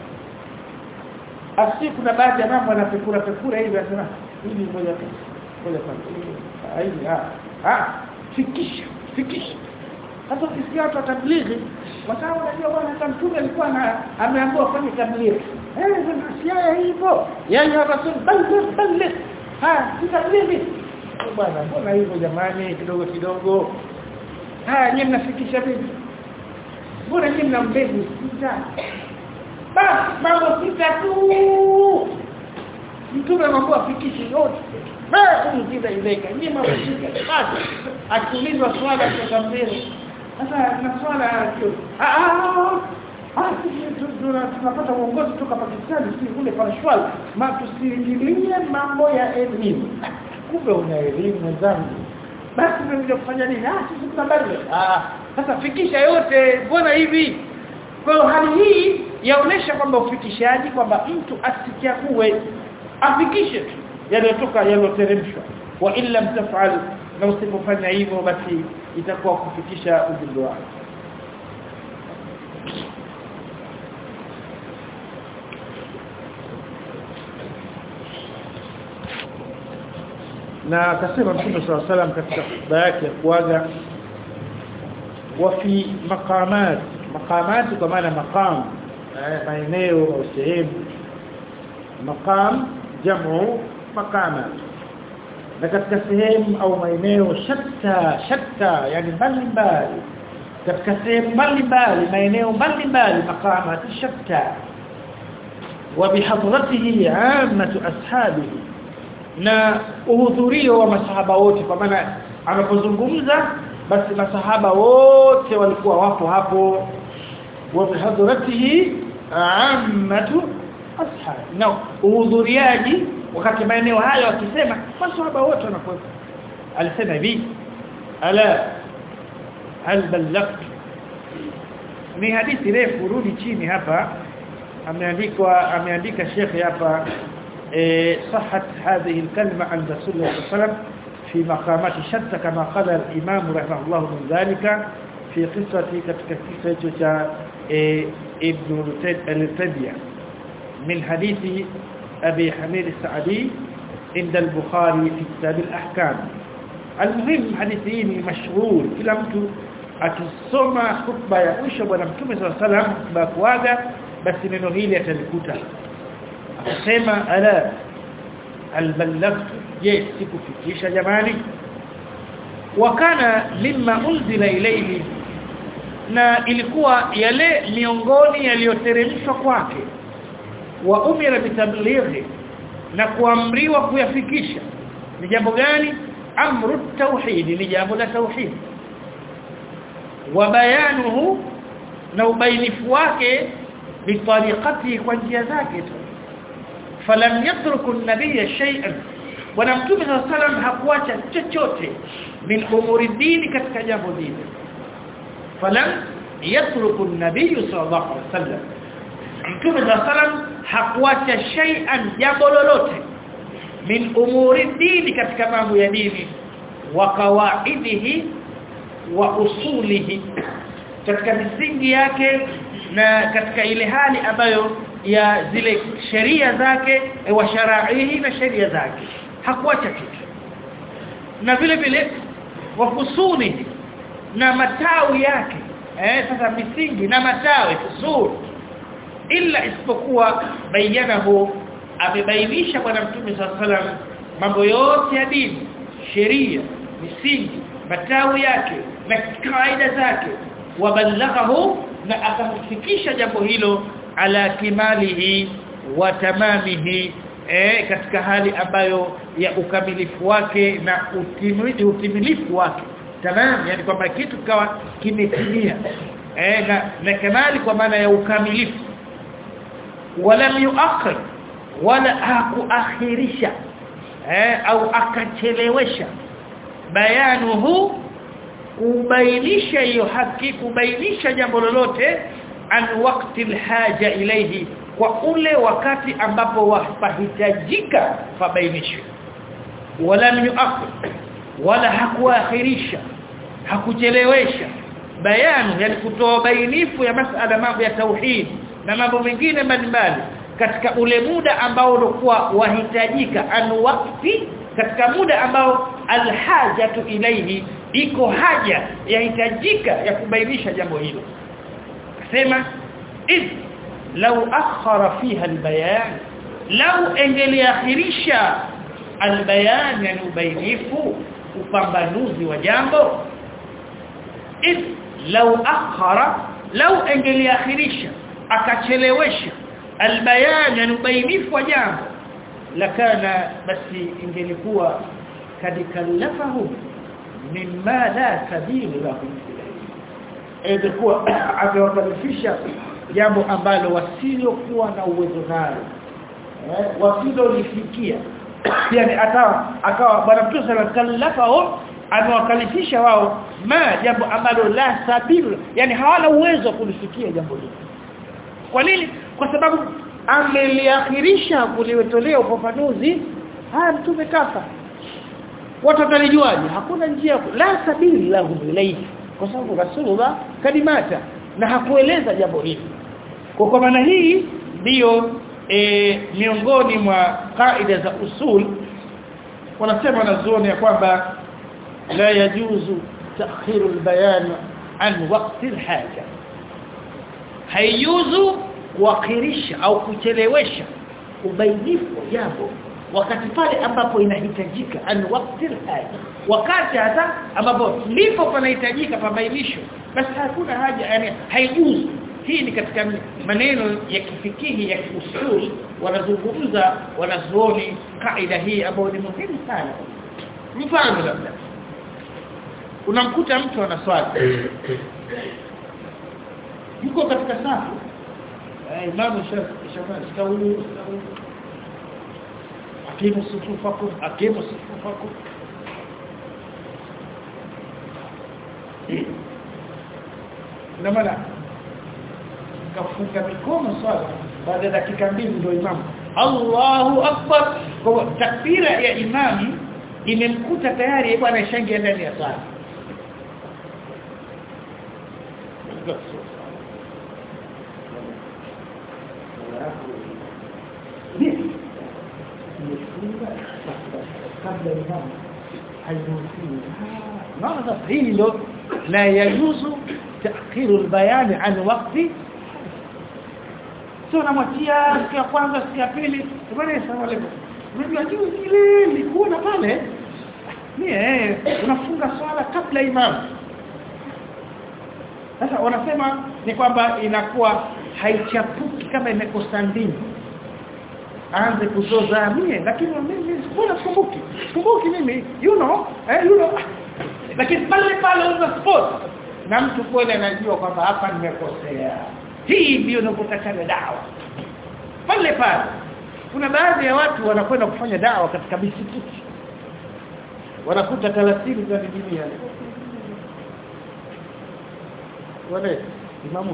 asi kuna baadhi ya mambo anapekura pekura hivi anasema hivi ngoja ngoja kwanza hivi ah ah fikisha fikisha sasa ukisikia watu tablighi kwa sababu unajua bwana hata mtume alikuwa ameambiwa afanye tablighi eh sasa hivyo yani rasul balligh balligh ha tablighi bwana mbona hivyo jamani kidogo kidogo haya nyinyi mnafikisha vipi mbona nyinyi mna mbegu sita bas mambo sita tu mtume mambo afikishi yote na kumjiza ileka nyinyi mambo sita basi akiulizwa swala kutoka mbele sasa na swala ah ah tunapata uongozi kutoka Pakistan si kule Panshwal ma tusiingilie mambo ya elimu kumbe una elimu mwenzangu basi tunakuja kufanya nini ah sisi tunabadili ah sasa fikisha yote mbona hivi kwa hali hii yaonesha kwamba ufikishaji kwamba mtu asichague afikishe tu yaliyotoka yaliyoteremshwa wa illa mtafal na usipofanya hivyo basi itakuwa kufikisha ujumbe wako na akasema Mtume صلى الله عليه katika hotuba yake ya kuaga wa fi maqamat maqamat kwa maana maqam maeneo au sehemu maqam jamu maqamat na katika sehemu au maeneo shatta shatta yani mbalimbali katika sehemu mbalimbali maeneo mbalimbali maqamat shatta wa bihadratihi ammatu ashabihi na uhudhurio wa masahaba wote kwa maana anapozungumza basi masahaba wote walikuwa wapo hapo wa bihadratihi ammatu ashab na uhudhuriaji wakati maeneo hayo akisema masahaba wote wanakuwa alisema hivi ala hal ballagt ni hadithi refu rudi chini hapa ameandikwa ameandika shekhi hapa صحت هذه الكلمة عند رسول الله صلى الله عليه وسلم في مقامات شتى كما قال الإمام رحمه الله من ذلك في قصة قصة ابن التبية من حديث أبي حميد السعدي عند البخاري في كتاب الأحكام المهم حديثين مشهور كلا mtu akisoma khutba ya mwisho bwana mtume صلى الله عليه وسلم khutba kuaga basi neno hili atalikuta akasema ala albalagtu je sikufikisha jamani wakana mimma unzila ilayhi na ilikuwa yale miongoni yaliyoteremshwa kwake wa umira bitablighi na kuamriwa kuyafikisha ni jambo gani amru tauhid ni jambo la tauhid wa bayanuhu na ubainifu wake bitariqati kwa njia zake tu falam yatruku an-nabiy shay'an bwana mtume sallam hakuacha chochote min umuri dini katika jambo dini falam yatruku an-nabiy sallallahu alaihi wasallam mtume sallam hakuacha shay'an jambo lolote min umuri dini katika mambo ya dini wa kawaidihi wa usulihi katika misingi yake na katika ile hali ambayo ya zile sheria zake e, wa sharaihi na sheria zake hakuacha kitu na vile vile wafusuni na matawi yake eh sasa misingi na matawi fusuri illa isipokuwa bayanahu amebainisha bwana mtume sallam mambo yote ya dini sheria misingi matawi yake na kaida zake wabalaghahu na akamfikisha jambo hilo ala kimalihi wa tamamihi eh katika hali ambayo ya ukamilifu wake na utimilifu, utimilifu wake tamam yani kwamba kitu kawa kimetimia eh na, na kamali kwa maana ya ukamilifu wala yuakhir wala hakuakhirisha eh au akachelewesha bayanuhu kubainisha hiyo haki kubainisha jambo lolote an waqti alhaja ilayhi kwa ule wakati ambapo wapahitajika fabainishwe wala yuakhir wala hakuakhirisha hakuchelewesha bayanu yani kutoa bainifu ya masala mambo ya tauhid na mambo mengine mbalimbali katika ule muda ambao ulikuwa wahitajika an waqti katika muda ambao alhajatu ilayhi iko haja yahitajika ya kubainisha jambo hilo sema id law akhara fiha albayan law engeliakhirisha albayan yani ubainifu upambanuzi wa jambo id law akhara law engeliakhirisha akachelewesha albayan yani ubainifu wa jambo lakana basi ingelikuwa kadikallafahu mimma la sabili lahu ilikuwa amewakalifisha jambo ambalo wasilokuwa na uwezo nalo eh wasilolifikia yani akawa akawa bwana mtume sallallahu alaihi wasallam amewakalifisha wao ma jambo ambalo la sabili yani hawana uwezo wa kulifikia jambo hilo kwa nini kwa sababu ameliakhirisha kuliwetolea ufafanuzi haya mtume kafa watu watalijuaje hakuna njia la sabili lahu ilayhi kwa sababu rasulullah kalimata na hakueleza jambo hili kwa kwa maana hii ndiyo e, miongoni mwa kaida za usul wanasema wanazuoni ya kwamba la yajuzu ta'khiru albayan an waqti alhaja haijuzu kuakhirisha au kuchelewesha ubainifu wa jambo wakati pale ambapo inahitajika an waqti alhaja wakati hata ambapo ndipo panahitajika pabainisho basi hakuna haja yani haijuzu hii ni katika maneno ya kifikihi ya kiusuli wanazungumza wanazuoni kaida hii ambayo ni muhimu sana mfano labda unamkuta mtu anaswali yuko katika safu imamu shafii stawu akimu sufufakum akimu sufufakum na maana kafunga mikono swala baada ya dakika mbili ndio imamu Allahu akbar kwa takbira ya imamu imemkuta tayari bwana ishangia ndani ya swala kabla imamu hairuhusiwi maana sasa hili ndo la yajuzu ta'khiru al-bayan an waqti sio namwachia siku ya kwanza siku ya pili bwana asalamu alaykum unajua juu ile nilikuona pale ni eh unafunga swala kabla imam sasa wanasema ni kwamba inakuwa haichapuki kama imekosa ndini aanze kuzoza mie lakini mimi sikuna sikumbuki sikumbuki mimi you know eh you know lakini pale pale on the spot na mtu kweli anajua kwamba hapa nimekosea hii ndio inapotakana dawa pale pale kuna baadhi ya watu wanakwenda kufanya dawa katika misikiti wanakuta 30 za dunia wale imamu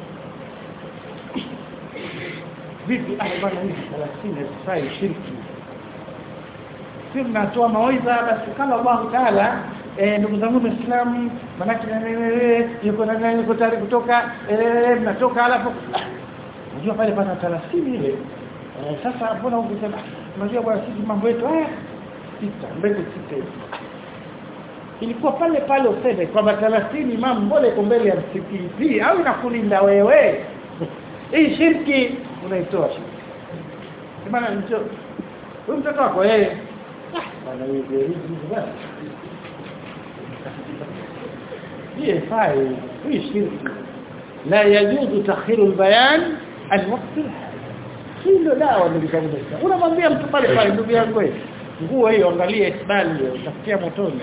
vipi ah bwana hizi 30 zifai shirki si mnatoa mawaidha basi kama Allah Taala eh ndugu zangu waislamu manake yuko na nani yuko tayari kutoka eh mnatoka alafu unajua pale pana 30 ile eh, sasa mbona ukisema unajua bwana sisi mambo yetu haya sita mbele sita hivi ilikuwa pale pale useme kwamba 30 imam mbole iko mbele ya msikiti au inakulinda wewe hii shirki unaitoa shirki maana ndio huyu mtoto wako yeye bwana hivi hivi basi hii fai hii shirki la yajuzu takhiru albayan an waqti hilo dawa nilikamwambia unamwambia mtu pale pale ndugu yangu wewe nguo hiyo angalia isbali utafikia motoni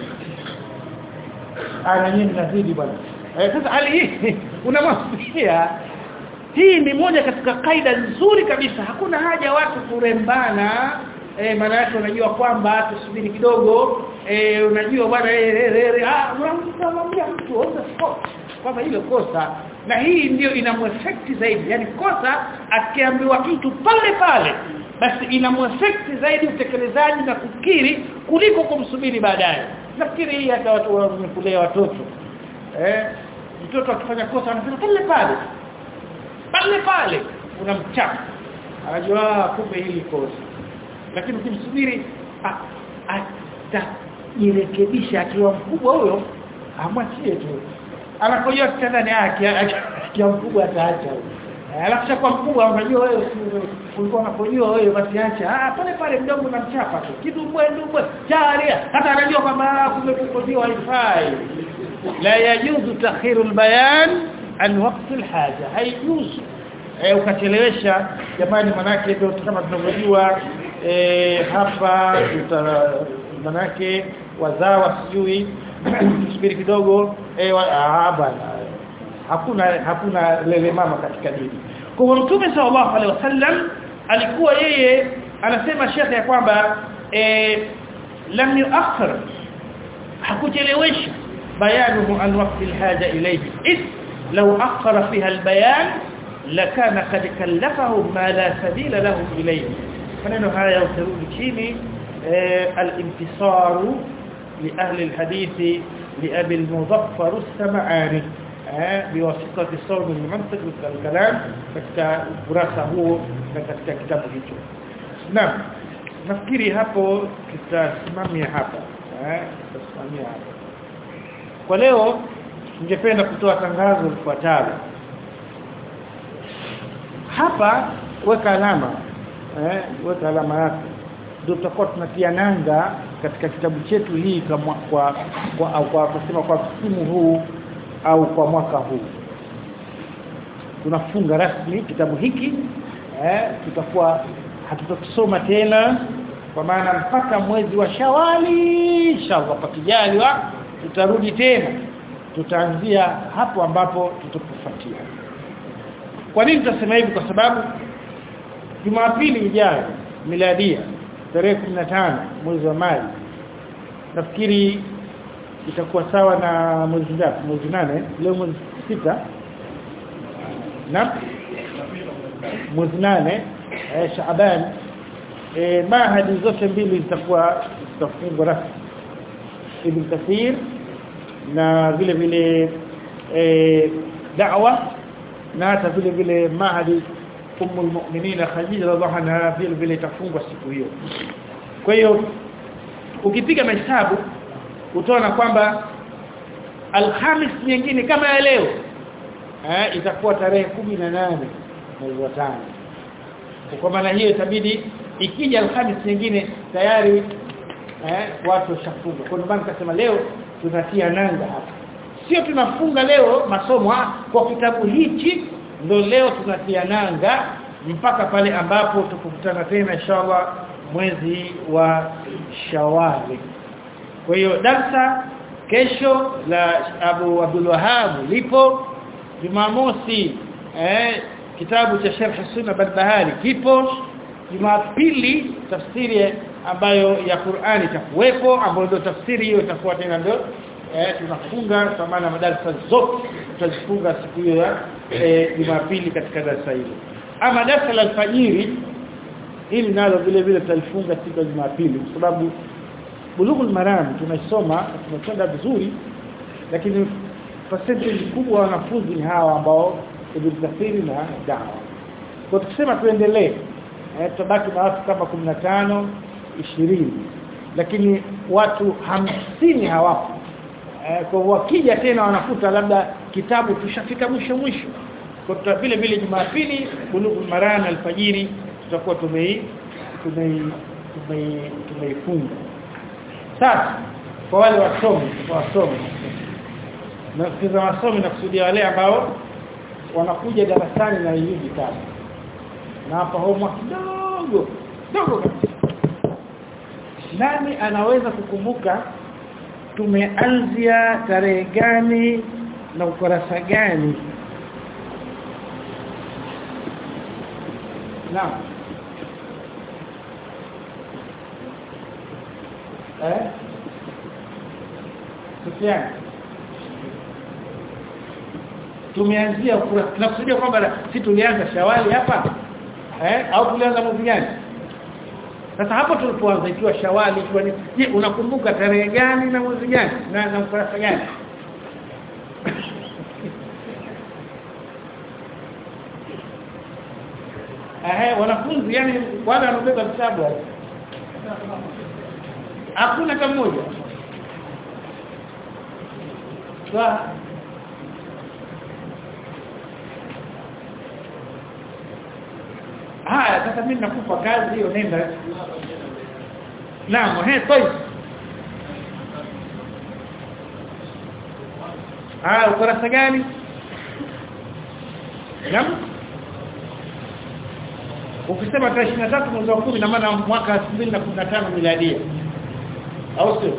ana nyinyi nazidi bwana eh sasa hali hii unamwambia hii ni moja katika kaida nzuri kabisa hakuna haja watu kurembana eh maana yake unajua kwamba tusubiri kidogo eh unajua bwana eh ah unamwambia mtu on the spot kwamba hilo kosa na hii ndio inamweffect zaidi yani kosa akiambiwa mtu pale pale basi inamweffect zaidi utekelezaji na kukiri kuliko kumsubiri baadaye nafikiri hii hata watu wamekulea watoto eh mtoto akifanya kosa anasema pale pale pale pale unamchapa anajua kumbe hili kosa lakini ukimsubiri atajirekebisha akiwa mkubwa huyo amwachie tu anapojua kitandani yake akiwa mkubwa ataacha alafu kwa mkubwa unajua wewe ulikuwa unapojua wewe basi acha ah pale pale mdogo unamchapa tu kidumbwe ndumbwe jaria hata anajua kwamba kumekukoziwa haifai la yajuzu takhiru albayan an waqti alhaja haijuzu eh ukachelewesha jamani manake ndio kama tunavyojua eh hapa manake wazawa sijui tusubiri kidogo eh ah bwana hakuna hakuna lele mama katika dini kwa mtume sallallahu alaihi wasallam alikuwa yeye anasema shekhe ya kwamba eh lam yuakhir hakuchelewesha bayanuhu an waqti alhaja ilayhi id law akhara fiha albayan lakana qad kallafahu ma la sabila lahu ilayhi maneno haya utarudi chini al-intisaru li ahli al-hadith لأبي المظفر السمعاني بواسطة الصوم المنطق والكلام katika ukurasa huo na katika kitabu hicho naam nafikiri hapo tutasimamia hapa eh tutasimamia hapa kwa leo ningependa kutoa tangazo lifuatalo hapa weka alama eh weka alama yako ndio tutakuwa tunatia nanga katika kitabu chetu hii kama kwa kwa au kwa kusema kwa msimu huu au kwa mwaka huu tunafunga rasmi kitabu hiki eh tutakuwa hatutokisoma tena kwa maana mpaka mwezi wa Shawali inshallah pakijaliwa tutarudi tena tutaanzia hapo ambapo tutapofuatia kwa nini tutasema hivi kwa sababu Jumapili ijayo miladia tarehe 15 mwezi wa Machi nafikiri itakuwa sawa na mwezi ngapi mwezi nane leo mwezi sita na mwezi nane eh, Shaaban eh, mahadi zote mbili zitakuwa zitafungwa rasmi Ibn Kathir na vile vile eh, da'wa na hata vile vile mahadi umul mu'minin Khadija radhiallahu anha vile vile itafungwa siku hiyo kwa hiyo ukipiga mahesabu utaona kwamba alhamis nyingine kama ya leo eh itakuwa tarehe nane mwezi wa tano kwa maana hiyo itabidi ikija alhamis nyingine tayari eh watu washafunga kwa maana nikasema leo tunatia nanga hapa sio tunafunga leo masomo kwa kitabu hichi ndio leo tunatia nanga mpaka pale ambapo tukukutana tena inshallah mwezi wa Shawali kwa hiyo darsa kesho la Abu Abdul Wahhab lipo Jumamosi eh kitabu cha Sharh Sunna Barbahari kipo Jumapili tafsiri ambayo ya Qur'ani itakuwepo ambayo ndio tafsiri hiyo itakuwa tena ndio eh tunafunga kwa maana madarasa zote tutazifunga siku hiyo ya eh, Jumapili katika darasa hilo ama darasa la alfajiri hili nalo vile vile tutalifunga siku ya Jumapili kwa sababu Bulughul Maram tunasoma tunakwenda vizuri lakini percentage kubwa wanafunzi ni hawa ambao Ibn Kathir na dawa kwa tukisema tuendelee eh, tutabaki na watu kama 15 20 lakini watu hamsini hawapo eh, kwa wakija tena wanakuta labda kitabu tushafika mwisho mwisho kwa vile vile Jumapili bulugul marana alfajiri tutakuwa tumei tumei tumei tumeifunga sasa kwa wale wasomi kwa wasomi na kiza wasomi na kusudia wale ambao wanakuja darasani na hivi vitabu na hapa homework kidogo dogo nani anaweza kukumbuka tumeanzia tarehe gani na ukurasa gani Naam. Eh? Sufyan. Tumeanzia tunakusudia kwamba si tulianza Shawali hapa? Eh? Au tulianza mwezi gani? Sasa hapo tulipoanza ikiwa Shawali ikiwa ni je unakumbuka tarehe gani na mwezi gani na na ukurasa gani? eh wanafunzi yani wale wanabeba vitabu hakuna kama mmoja kwa haya sasa mimi nakupa kazi hiyo nenda naam eh toi ah ukurasa gani naam ukisema tarehe 23 mwezi wa 10 na maana mwaka 2015 miladia au sio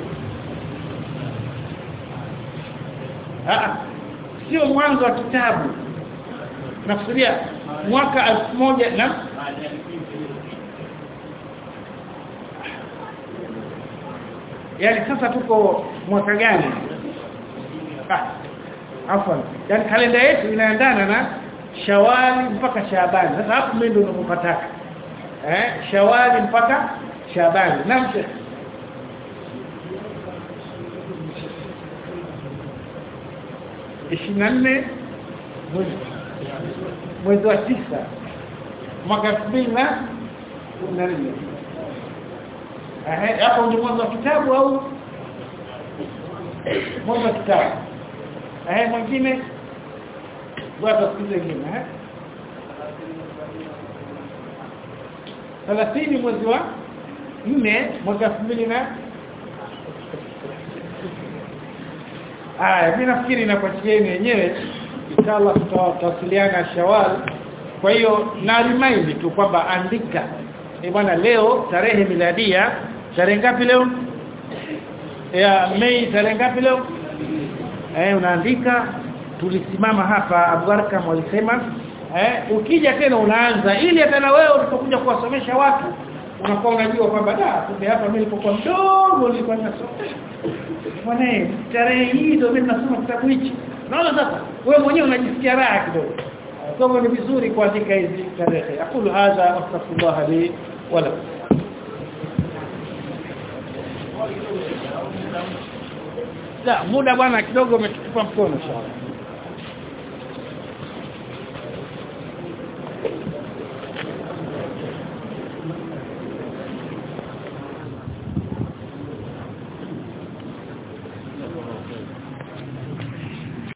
ah sio mwanzo wa kitabu nakusudia mwaka 1000 na yani sasa tuko mwaka gani ah afwan yani kalenda yetu inaendana na Shawali mpaka Shaabani. Sasa hapo mimi ndio ninapopataka. Eh, Shawali mpaka Shaabani. Naam. nne mwezi wa tisa mwaka 2014 eh hapo ndio mwanzo wa kitabu au mwanzo wa kitabu eh mwingine bwana sikize ngine eh 30 mwezi wa 4 mwaka 2000 na Aya, mimi nafikiri inapachieni wenyewe inshallah tutawasiliana Shawal. Kwa hiyo na remind tu kwamba andika. Eh bwana leo tarehe miladia tarehe ngapi leo? Ya Mei tarehe ngapi leo? Eh unaandika tulisimama hapa Abu Arkam walisema eh ukija tena unaanza ili hata na wewe ulipokuja kuwasomesha watu unakuwa unajua kwamba da kumbe hapa mimi nilipokuwa mdogo nilikuwa ninasoma bwana tarehe hii ndio mimi nasoma kitabu hichi naona sasa wewe mwenyewe unajisikia raha kidogo kwa hivyo ni vizuri kuandika hizi tarehe aqulu hadha astaghfirullah li wala la muda bwana kidogo umetupa mkono inshallah